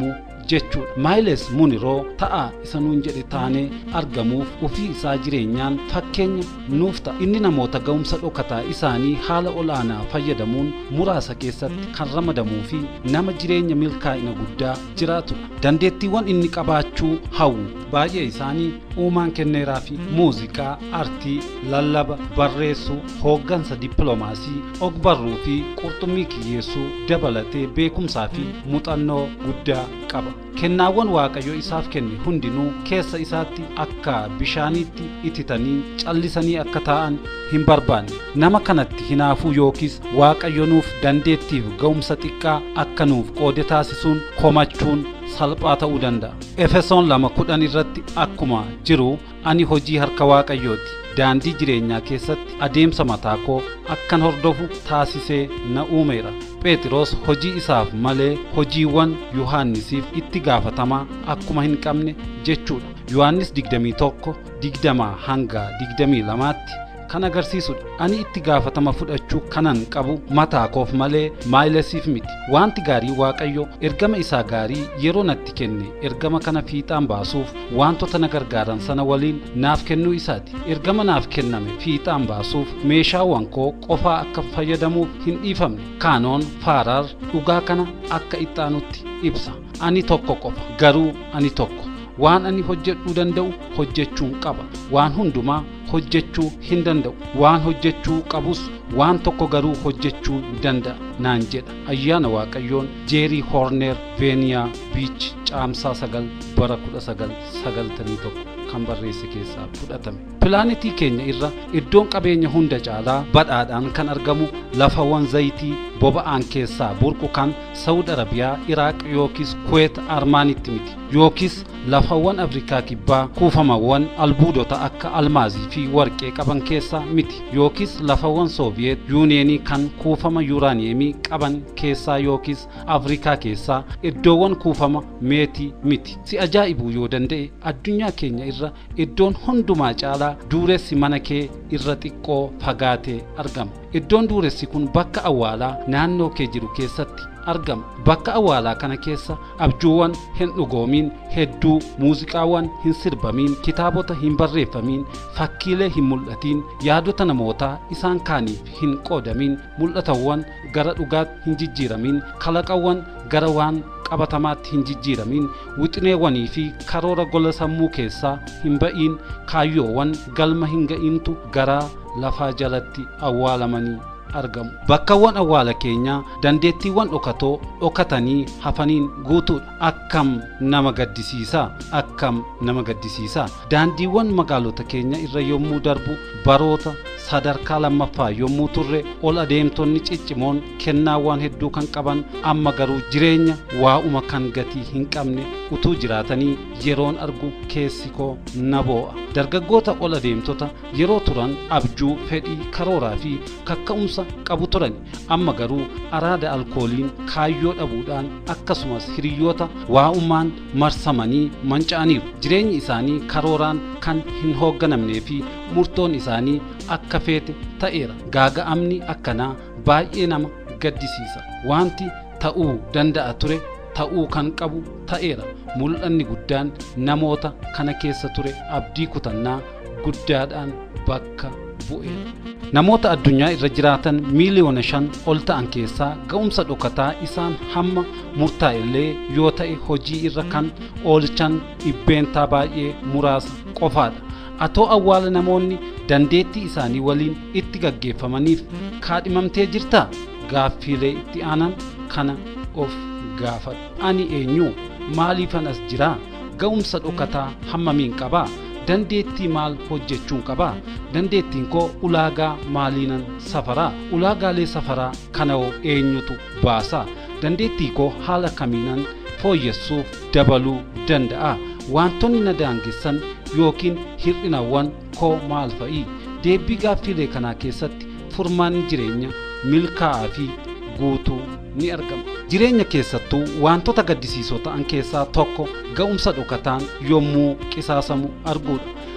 jechuudha maayiles muniroo ta'a isa nuun jedhe taanee argamuuf ofii isaa jireenyaan fakkeenya nuuf ta'a inni namoota ga'umsa dhokataa isaanii haala olaanaa fayyadamuun muraasa keessatti kan ramadamuu fi nama jireenya milkaa'ina guddaa jiraatudha dandeettiiwwan inni qabaachuu hawwu baay'ee isaanii uumaan kenneeraa fi muuziqaa artii lallaba barreessuu hooggansa dippiloomaasii ogbarruu fi qurxummii kiyyeessuu dabalatee beekumsaa fi muuxannoo guddaa qaba kennaawwan waaqayyo isaaf kenne hundinuu keessa isaatti akka bishaaniitti ititanii callisanii akka taa'an hin barbaanne nama kanatti hinaafuu yookiis waaqayyo nuuf dandeettiif ga'umsa xiqqaa akka nuuf qoode taasisuun komachuun salphaa ta'uu danda'a. Efesoon lama kudhan irratti akkuma jiru ani hojii harka waaqayyooti. Daandii jireenyaa keessatti adeemsa mataa koo akkan hordofu taasisee na uumeera. Phexros hojii isaaf malee hojiiwwan Yohaannisiif itti gaafatamaa akkuma hin qabne jechuudha. Yohaannis 21 digdamaa hanga 22tti kan agarsiisudha. Ani itti gaafatama fudhachuu kanan qabu mataa koof malee maayilesiif miti. Wanti gaarii Waaqayyo ergama isaa gaarii yeroo natti kenne ergama kana fiixaan baasuuf wantoota na gargaaran sana waliin naaf kennuu isaati. Ergama naaf kenname fiixaan baasuuf meeshaawwan koo qofaa akka fayyadamuuf hin dhiifamne. Kaanoon Faaraar dhugaa kana akka ittaanutti ibsa. Ani tokko qofa garuu ani tokko. waan ani hojjedhuu danda'u hojjechuun qaba waan hundumaa hojjechuu hin danda'u waan hojjechuu qabus waan tokko garuu hojjechuu danda'a naan jedha ayyaana waaqayyoon jeerii hoorneer veeniyaa biich caamsaa sagal bara kudha sagal sagaltamii tokko kan barreesse keessaa fudhatame pilaanetii keenya irra iddoon qabeenya hunda caalaa badhaadhaan kan argamu lafawwan zayitii boba'aan keessaa burqu kan saawud arabiyaa iraaq yookiis kuweet armaanitti miti yookiis lafawwan afrikaa kibbaa kuufamawwan albuudota akka almaazii fi warqee qaban keessaa miti yookiis lafawwan sooviyeet yuuniyeenii kan kuufama yuuraaniyeemii qaban keessaa yookiis afrikaa keessaa iddoowwan kuufama meetii miti si ajaa'ibuu yoo danda'e addunyaa keenya irra iddoon hundumaa caalaa duuressi mana kee irra xiqqoo fagaatee argama iddoon duuressi kun bakka awwaalaa naannoo kee jiru keessatti argama bakka awwaalaa kana keessa abjuuwwan hin dhugoomiin hedduu muuziqaawwan hin sirbamiin kitaabota hin barreeffamiin fakkiilee hin mul'atiin yaadota namootaa isaan kaaniif hin qoodamiin mul'atawwan gara dhugaatti hin jijjiiramiin kalaqawwan gara waan qabatamaatti hin jijjiiramiin wixineewwanii fi karoora gola sammuu keessaa hin ba'iin kaayyoowwan galma hin ga'iintu garaa lafaa jalatti awwaalamanii argamu bakkawwan awwaala keenyaa dandeettiiwwan dhokatoo dhokatanii hafaniin guutuudha akkam nama gaddisiisaa akkam nama gaddisiisaa daandiiwwan magaalota keenya irra yommuu darbu baroota sadarkaa lammaffaa yommuu turre ol adeemtonni ciccimoon kennaawwan hedduu kan qaban amma garuu jireenya waa'uma kan gatii hin qabne utuu jiraatanii yeroon argu keessi koo na boo'a dargaggoota ol adeemtota yeroo turan abjuu fedhii karooraa fi kakka'umsa qabu turan amma garuu araada alkooliin kaayyoo dhabuudhaan akkasumas hiriyyoota waa'ummaan marsamanii manca'aniiru jireenyi isaanii karooraan kan hin hoogganamnee fi murtoon isaanii akka feete ta'eera gaaga'amni akkanaa baay'ee nama gaddisiisa wanti ta'uu danda'a ture ta'uu kan qabu ta'eera mul'anni guddaan namoota kana keessa ture abdii kutannaa guddaadhaan bakka bu'eera namoota addunyaa irra jiraatan miiliyoona shan ol ta'an keessaa ga'umsa dhokataa isaan hamma murtaa'ellee yoo ta'e hojii irra kan oolchan dhibbeentaa baay'ee muraasa qofaadha atoo awwaala namoonni dandeettii isaanii waliin itti gaggeeffamaniif kaadhimamtee jirtaa gaaffiilee itti aanan kana of gaafadhu ani eenyu maaliifan as jiraa ga'umsa dhokataa hammamiin qabaa dandeettii maal hojjechuun qabaa dandeettiin koo ulaagaa maaliinan safaraa ulaagaalee safaraa kana'oo eenyutu baasaa dandeettii koo haala kamiinan fooyyessuuf dabaluu danda'a wantoonni na daangessan yookiin hir'inawwan koo maal fa'i deebii gaaffiilee kanaa keessatti furmaanni jireenya milkaa'aa fi guutuu ni argama jireenya keessattuu wantoota gaddisiisoo ta'an keessaa tokko ga'umsa dhokataan yommuu qisaasamu arguudha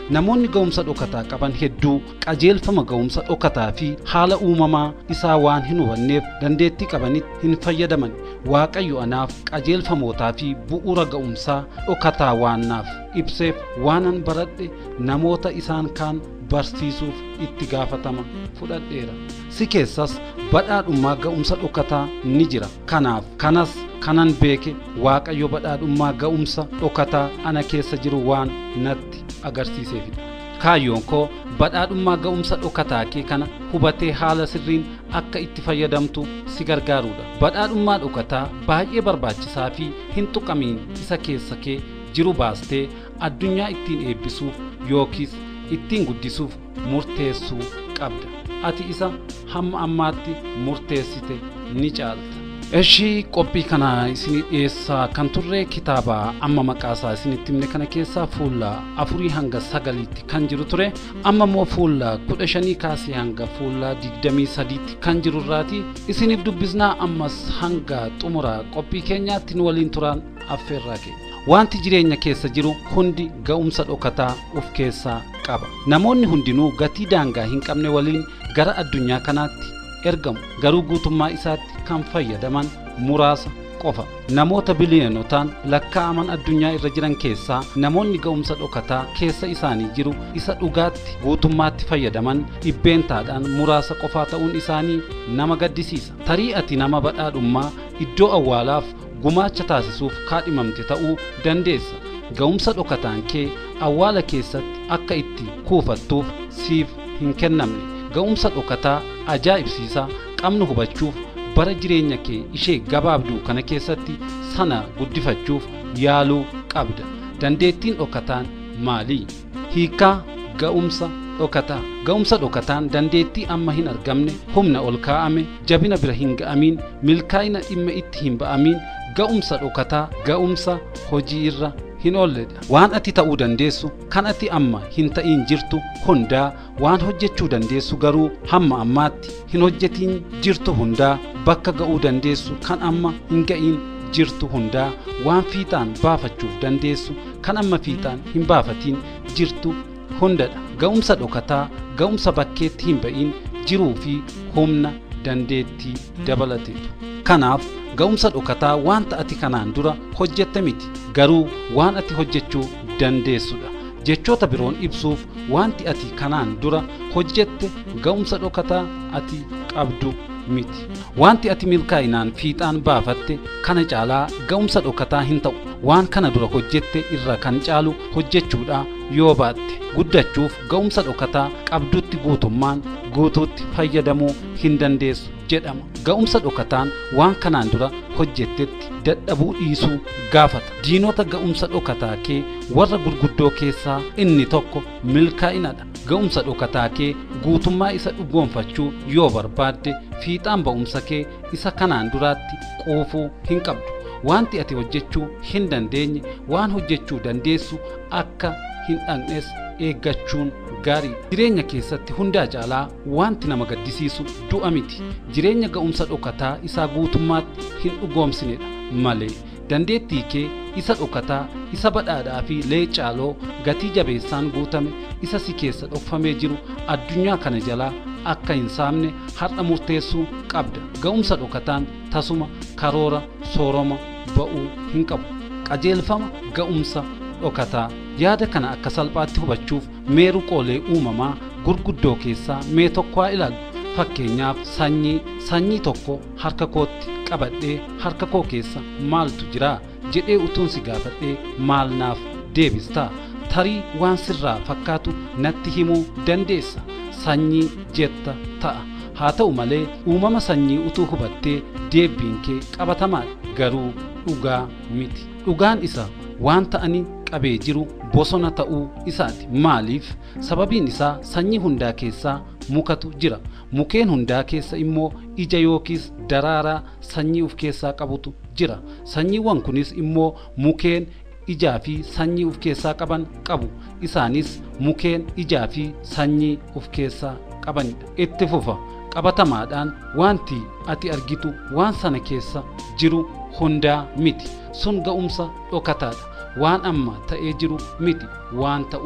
namoonni ga'umsa dhokataa qaban hedduu qajeelfama ga'umsa dhokataa fi haala uumamaa isaa waan hin hubanneef dandeettii qabanitti hin fayyadaman waaqayyo anaaf qajeelfamootaa fi bu'uura ga'umsaa dhokataa waan naaf ibseef waanan baradhe namoota isaan kaan barsiisuuf itti gaafatama fudhadheera si keessas badhaadhummaa ga'umsa dhokataa ni jira kanaaf kanas kanan beeke waaqayyo badhaadhummaa ga'umsa dhokataa ana keessa jiru waan natti agarsiiseefidha kaayyoon koo badhaadhummaa ga'umsa dhokataa kee kana hubatee haala sirriin akka itti fayyadamtu si gargaaruudha badhaadhummaa dhokataa baay'ee barbaachisaa fi hin tuqamiin isa keessa kee jiru baastee addunyaa ittiin eebbisuuf yookiis ittiin guddisuuf murteessuu qabda ati isa hamma ammaatti murteessite ni caalta Ishii qophii kana isinii dhiyeessaa kan turre kitaaba amma maqaasaa isinitti himne kana keessaa fuula afurii hanga sagaliitti kan jiru ture amma immoo fuula kudha shanii kaasee hanga fuula digdamii sadiitti kan jiru irraati isiniif dubbisnaa ammas hanga xumura qophii keenyaatti nu waliin turan affeerraa keenya. Wanti jireenya keessa jiru hundi ga'umsa dhokataa of keessaa qaba. Namoonni hundinuu gatii daangaa hin qabne waliin gara addunyaa kanaatti ergamu garuu guutummaa isaatti kan fayyadaman muraasa qofa namoota biliyonotaan lakkaa'aman addunyaa irra jiran keessaa namoonni ga'umsa dhokataa keessa isaanii jiru isa dhugaatti guutummaatti fayyadaman dhibbeentaadhaan muraasa qofaa ta'uun isaanii nama gaddisiisa tarii ati nama badhaadhummaa iddoo awwaalaaf gumaacha taasisuuf kaadhimamte ta'uu dandeessa ga'umsa dhokataan kee awwaala keessatti akka itti kuufattuuf siif hin kennamne ga'umsa dhokataa ajaa'ibsiisaa qabnu hubachuuf bara jireenya kee ishee gabaabduu kana keessatti sana guddifachuuf yaaluu qabda dandeettiin dhokataan maalii hiikaa ga'umsa dhokataa ga'umsa dhokataan dandeettii amma hin argamne humna ol kaa'ame jabina bira hin ga'amiin milkaa'ina dhimma itti hin ba'amiin ga'umsa dhokataa ga'umsa hojii irra hin oolledha waan ati ta'uu dandeessu kan ati amma hin ta'iin jirtu hundaa waan hojjechuu dandeessu garuu hamma ammaatti hin hojjetiin jirtu hundaa bakka ga'uu dandeessu kan amma hin ga'iin jirtu hundaa waan fiixaan baafachuuf dandeessu kan amma fiixaan hin baafatiin jirtu hundadha ga'umsa dhokataa ga'umsa bakkeetti hin ba'in jiruu fi humna dandeettii dabalateetu kanaaf ga'umsa dhokataa wanta ati kanaan dura hojjette miti garuu waan ati hojjechuu dandeessudha jechoota biroon ibsuuf wanti ati kanaan dura hojjette ga'umsa dhokataa ati qabdu miti wanti ati milkaa'inaan fiixaan baafatte kana caalaa ga'umsa dhokataa hin ta'u waan kana dura hojjette irra kan caalu hojjechuudha yoo baatte guddachuuf ga'umsa dhokataa qabdutti guutummaan guutuutti fayyadamuu hin dandeessu jedhama ga'umsa dhokataan waan kanaan dura hojjettetti dadhabuu dhiisuu gaafata diinota ga'umsa dhokataa kee warra gurguddoo keessaa inni tokko milkaa'inadha ga'umsa dhokataa kee guutummaa isa dhugoonfachuu yoo barbaadde fiixaan ba'umsa kee isa kanaan duraatti quufuu hin qabdu wanti ati hojjechuu hin dandeenye waan hojjechuu dandeessu akka hin dhaqnes eeggachuun gaarii jireenya keessatti hundaa caalaa wanti nama gaddisiisu du'a miti jireenya ga'umsa dhokataa isaa guutummaatti hin dhugoomsinedha malee dandeettii kee isa dhokataa isa badhaadhaa fi leecaaloo gatii jabeessaan guutame isa si keessa dhokfamee jiru addunyaa kana jalaa akka hin saamne har'a murteessuu qabda ga'umsa dhokataan tasuma karoora sooroma ba'uu hin qabu qajeelfama ga'umsa dhokataa yaada kana akka salphaatti hubachuuf meeru qoolee uumamaa gurguddoo keessaa mee tokko haa ilaallu fakkeenyaaf sanyii sanyii tokko harka kootti qabadhee harka koo keessa maaltu jira jedhee utuun si gaafadhee maal naaf deebistaa tarii waan sirraa fakkaatu natti himuu dandeessa sanyii jetta ta'a haa ta'u malee uumama sanyii utuu hubattee deebiin kee qabatamaadha garuu dhugaa miti dhugaan isa waan ta'anii qabee jiru bosona ta'uu isaati maaliif sababiin isaa sanyii hundaa keessaa mukatu jira mukeen hundaa keessa immoo ija yookiis daraaraa sanyii of keessaa qabutu jira sanyiiwwan kunis immoo mukeen ijaa fi sanyii of keessaa qaban qabu isaanis mukeen ijaa fi sanyii of keessaa qabanidha itti fufa qabatamaadhaan wanti ati argitu waan sana keessa jiru hundaa miti sun ga'umsa dhokataadha waan amma ta'ee jiru miti waan ta'uu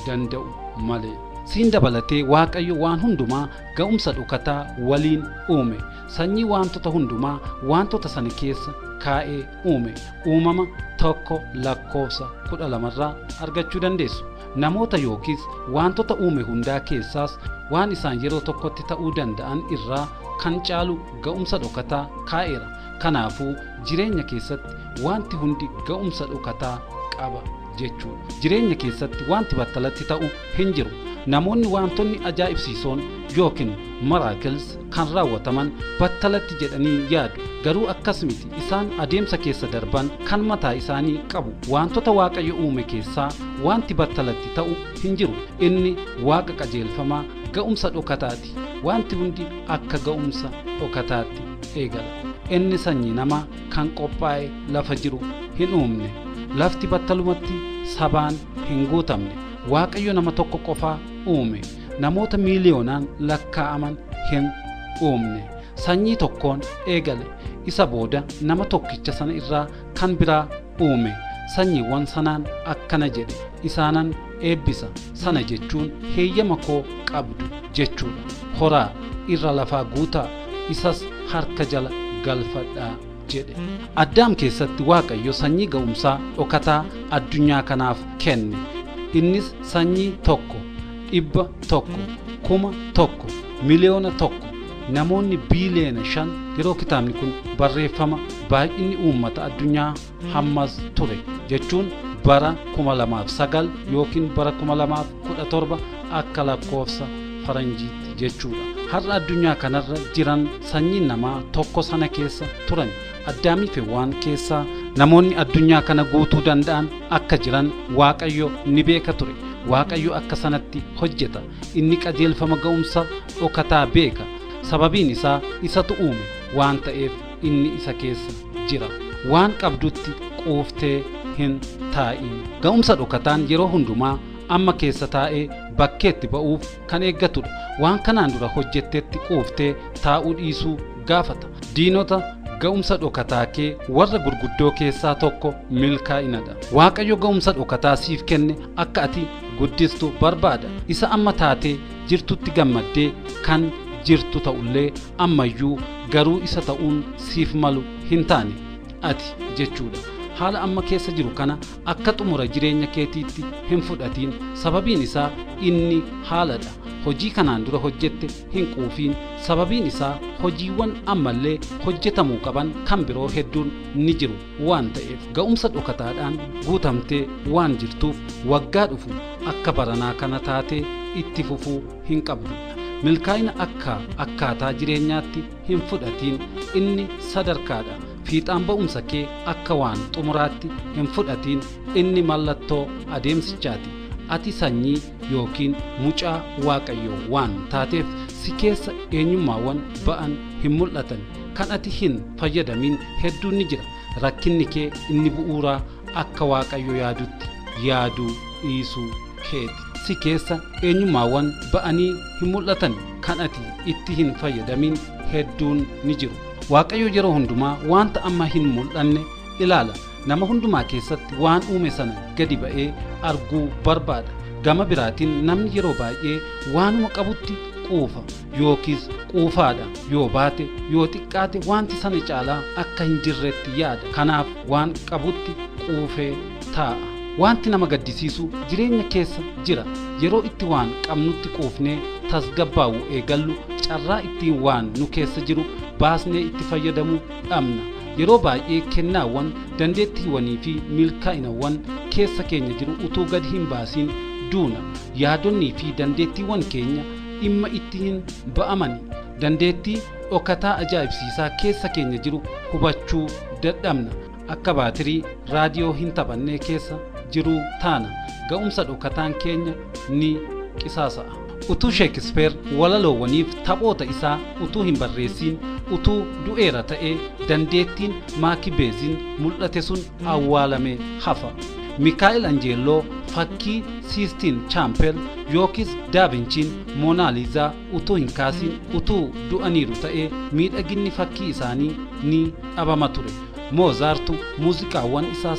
danda'u malee. siin dabalatee waaqayyo waan hundumaa ga'umsa dhokataa waliin uume sanyii wantoota hundumaa wantoota sana keessa kaa'ee uume uumama tokko lakkoofsa kudha lamarraa argachuu dandeessu namoota yookiis wantoota uume hundaa keessaas waan isaan yeroo tokkotti ta'uu danda'an irraa kan caalu ga'umsa dhokataa kaa'eera kanaafuu jireenya keessatti wanti hundi ga'umsa dhokataa qaba jechuudha jireenya keessatti wanti battalatti ta'u hin jiru namoonni wantoonni ajaa'ibsiisoon yookiin maraakils kan raawwataman battalatti jedhanii yaadu garuu akkas miti isaan adeemsa keessa darban kan mataa isaanii qabu wantoota waaqayyo uume keessaa wanti battalatti ta'u hin jiru inni waaqa qajeelfamaa ga'umsa dhokataati wanti hundi akka ga'umsa dhokataatti eegala inni sanyii namaa kan qophaa'e lafa jiru hin uumne lafti battalumatti sabaan hin guutamne waaqayyo nama tokko qofaa uume namoota miiliyoonaan lakkaa'aman hin uumne sanyii tokkoon eegale isa booda nama tokkicha sana irraa kan biraa uume sanyiiwwan sanaan akkana jedhe isaanan eebbisa sana jechuun heeyyama koo qabdu jechuudha horaa irra lafaa guutaa isas harka jala galfadhaa jedhe addaam keessatti waaqayyo sanyii ga'umsaa dhokataa addunyaa kanaaf kenne innis sanyii tokko dhibba tokko kuma tokko miliyoona tokko namoonni biiliyoona shan yeroo kitaabni kun barreeffama baay'inni uummata addunyaa hammas ture jechuun bara kuma lamaaf sagal yookiin bara kuma lamaaf kudha torba akka lakkoofsa faranjiitti jechuudha har'a addunyaa kanarra jiran sanyiin namaa tokko sana keessa turan addaamii fi waan keessaa namoonni addunyaa kana guutuu danda'an akka jiran waaqayyo ni beeka ture waaqayyo akka sanatti hojjeta inni qajeelfama ga'umsa dhokataa beeka sababiin isaa isatu uume waan ta'eef inni isa keessa jira waan qabdutti quuftee hin taa'in ga'umsa dhokataan yeroo hundumaa amma keessa taa'ee bakkeetti ba'uuf kan eeggatudha waan kanaan dura hojjettetti quuftee taa'uu dhiisuu gaafata diinota ga'umsa dhokataa kee warra gurguddoo keessaa tokko milkaa'inadha waaqayyo ga'umsa dhokataa siif kenne akka ati guddistu barbaada isa amma taatee jirtutti gammaddee kan jirtu ta'ullee ammayyuu garuu isa ta'uun siif malu hin taane ati jechuudha haala amma keessa jiru kana akka xumura jireenya keetiitti hin fudhatiin sababiin isaa inni haaladha hojii kanaan dura hojjette hin quufiin sababiin isaa hojiiwwan ammallee hojjetamuu qaban kan biroo hedduun ni jiru waan ta'eef ga'umsa dhokataadhaan guutamtee waan jirtuuf waggaa dhufu akka baranaa kana taatee itti fufuu hin qabdu milkaa'ina akka akkaataa jireenyaatti hin fudhatiin inni sadarkaadha fiixaan ba'umsa kee akka waan xumuraatti hin fudhatiin inni mallattoo adeemsichaati ati sanyii yookiin mucaa waaqayyoo waan taateef si keessa eenyummaawwan ba'an hin mul'atan kan ati hin fayyadamin hedduun ni jira rakkinni kee inni bu'uuraa akka waaqayyo yaadutti yaaduu dhiisuu keeti si keessa eenyummaawwan ba'anii hin mul'atan kan ati itti hin fayyadamin hedduun ni jiru waaqayyo yeroo hundumaa wanta amma hin mul'anne ilaala nama hundumaa keessatti waan uume sana gadi ba'ee arguu barbaada gama biraatiin namni yeroo baay'ee waanuma qabutti quufa yookiis quufaadha yoo baate yoo xiqqaate wanti sana caalaa akka hin jirretti yaada kanaaf waan qabutti quufee taa'a wanti nama gaddisiisu jireenya keessa jira yeroo itti waan qabnutti quufnee tasgabbaa'u eegallu carraa ittiin waan nu keessa jiru baasnee itti fayyadamuu dhabna yeroo baay'ee kennaawwan dandeettiiwwanii fi milkaa'inawwan keessa keenya jiru utuu gad hin baasiin duuna yaadonnii fi dandeettiiwwan keenya dhimma itti hin ba'amani dandeettii dhokataa ajaa'ibsiisaa keessa keenya jiru hubachuu dadhabna akka baatirii raadiyoo hin taphannee keessa jiruu taana ga'umsa dhokataan keenya ni qisaasa'a utuu sheekispeer walaloowwaniif taphoota isaa utuu hin barreessiin utuu du'eera ta'ee dandeettiin maakibeeziin mul'ate sun awwaalamee hafa mikaa'el anjeelloo fakkii siistiin chaampel yookiis daavinchiin moonaaliizaa utuu hin kaasiin utuu du'aniiru ta'ee miidhaginni fakkii isaanii ni dhabama ture moozaartu muuziqaawwan isaa sana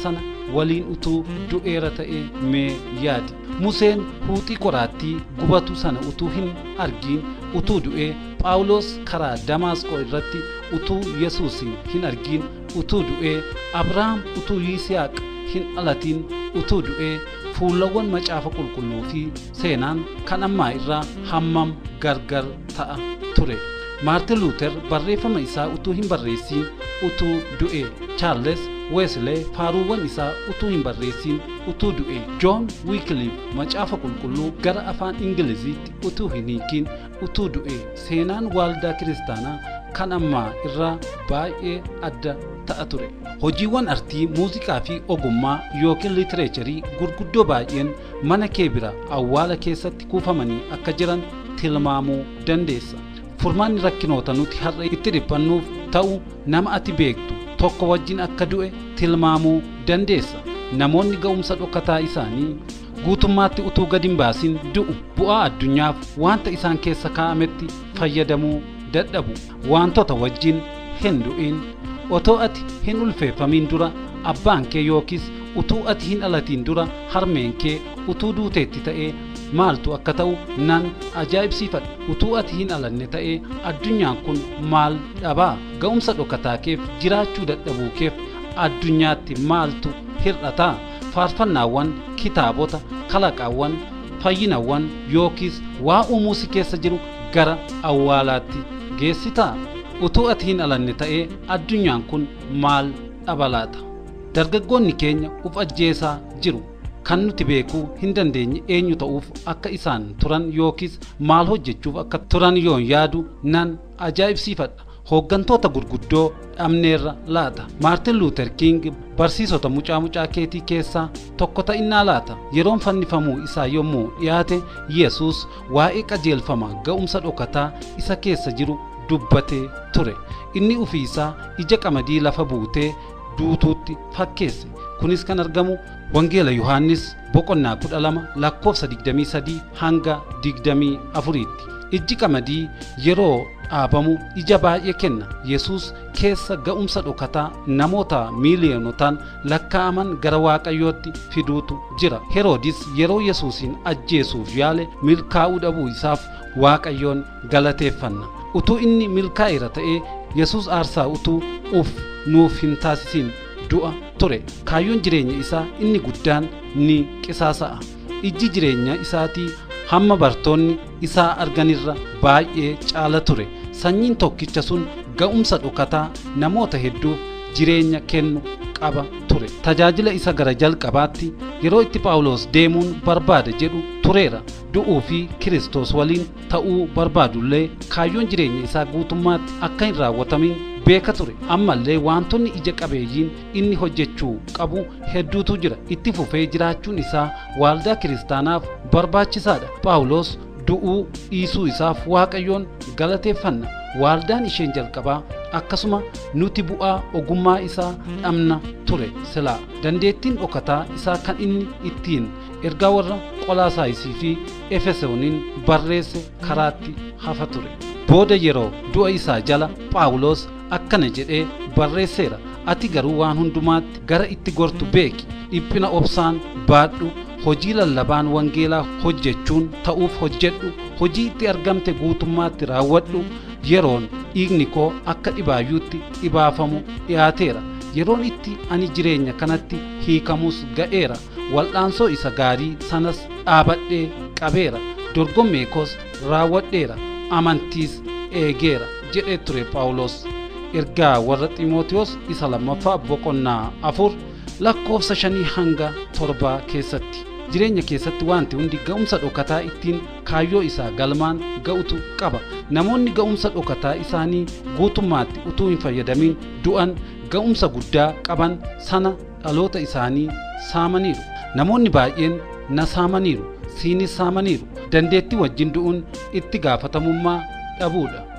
waliin utuu du'eera ta'e mee yaadi museen huuxii qoraattii gubatu sana utuu hin argiin utuu du'ee phaawulos karaa damaasqoo irratti utuu yesuusin hin argiin utuu du'ee abrahaam utuu yisihaaq hin dhalatiin utuu du'ee fuulawwan macaafa qulqulluu fi seenaan kan ammaa irraa hammam gargar ta'a ture maartin luuter barreeffama isaa utuu hin barreessiin utuu du'e chaarles weeslee faaruuwwan isaa utuu hin barreessiin utuu du'e joon wiikiliif macaafa qulqulluu gara afaan ingiliziitti utuu hin hiikiin utuu du'e seenaan waaldaa kiristaanaa kan ammaa irraa baay'ee adda ta'a ture hojiiwwan artii muuziqaa fi ogummaa yookiin litireecharii gurguddoo baay'een mana kee bira awwaala keessatti kuufamanii akka jiran tilmaamuu dandeessa furmaanni rakkinoota nuti har'a itti dhiphannuuf ta'u nama ati beektu tokko wajjin akka du'e tilmaamuu dandeessa namoonni ga'umsa dhokataa isaanii guutummaatti utuu gad hin baasin du'u bu'aa addunyaaf wanta isaan keessa kaa'ametti fayyadamuu dadhabu wantoota wajjin hin du'in otoo ati hin ulfeeffamin dura abbaan kee yookiis utuu ati hin dhalatiin dura harmeen kee utuu duuteetti ta'ee maaltu akka ta'u nan ajaa'ibsiifadha utuu ati hin dhalanne ta'ee addunyaan kun maal dhabaa ga'umsa dhokataa keef jiraachuu dadhabuu keef addunyaatti maaltu hir'ataa faarfannaawwan kitaabota kalaqaawwan fayyinawwan yookiis waa uumuu si keessa jiru gara awwaalaatti geessitaa utuu ati hin dhalanne ta'ee addunyaan kun maal dhabalaata dargaggoonni keenya uf ajjeesaa jiru kan nuti beekuu hin dandeenye eenyu ta'uuf akka isaan turan yookiis maal hojjechuuf akka turan yoon yaadu nan ajaa'ibsiifadha hooggantoota gurguddoo dhabneerra laata maartin luuter king barsiisota mucaa mucaa keetii keessaa tokko ta'innaa laata yeroon fannifamuu isaa yommuu dhiyaate yesus waa'ee qajeelfama ga'umsa dhokataa isa keessa jiru dubbatee ture inni ufii isaa ija qamadii lafa buutee duutuutti fakkeesse kunis kan argamu wangeela yohaannis boqonnaa kudha lama lakkoofsa digdamii sadii hanga digdamii afuriitti ijji qamadii yeroo dhaabamu ija baay'ee kenna yesus keessa ga'umsa dhokataa namoota miiliyoonotaan lakkaa'aman gara waaqayyootti fiduutu jira heroodis yeroo yesuusin ajjeesuuf yaale milkaa'uu dhabuu isaaf waaqayyoon galateeffanna utuu inni milkaa'eera ta'ee yesus aarsaa utuu uf nuuf hin taasisin du'a ture kaayyoon jireenya isaa inni guddaan ni qisaasa'a ijji jireenya isaatii hamma bartoonni isaa arganirra baay'ee caala ture sanyiin tokkicha sun ga'umsa dhokataa namoota hedduuf jireenya kennu qaba ture tajaajila isa gara jalqabaatti yeroo itti phaawulos deemuun barbaada jedhu tureera du'uu fi kiristoos waliin ta'uu barbaadullee kaayyoon jireenya isaa guutummaatti akka hin raawwatamin beeka ture ammallee wantoonni ija qabeeyyiin inni hojjechuu qabu hedduutu jira itti fufee jiraachuun isaa waaldaa kiristaanaaf barbaachisaadha phaawulos du'uu dhiisuu isaaf waaqayyoon galateeffanna waaldaan isheen jalqabaa akkasuma nuti bu'aa ogummaa isaa dhabna ture silaa dandeettiin dhokataa isaa kan inni ittiin ergaa warra qolaasaayisii fi efesooniin barreesse karaatti hafa ture booda yeroo du'a isaa jala phaawulos akkana jedhee barreesseera ati garuu waan hundumaatti gara itti gortu beeki dhiphina obsaan baadhu hojii lallabaan wangeelaa hojjechuun ta'uuf hojjedhu hojii itti argamte guutummaatti raawwadhu yeroon dhiigni koo akka dhibaayyuutti dhibaafamu dhiyaateera yeroon itti ani jireenya kanatti hiikamus ga'eera wal'aansoo isa gaarii sanas dhaabadhee qabeera dorgommee koos raawwadheera amantiis eegeera jedhee ture phaawulos ergaa warra xiimotewos isa lammaffaa boqonnaa afur lakkoofsa shanii hanga torbaa keessatti jireenya keessatti wanti hundi ga'umsa dhokataa ittiin kaayyoo isaa galmaan ga'utu qaba namoonni ga'umsa dhokataa isaanii guutummaatti utuu hin fayyadamin du'an ga'umsa guddaa qaban sana dhaloota isaanii saamaniiru namoonni baay'een na saamaniiru siinis saamaniiru dandeettii wajjin du'uun itti gaafatamummaa dhabuudha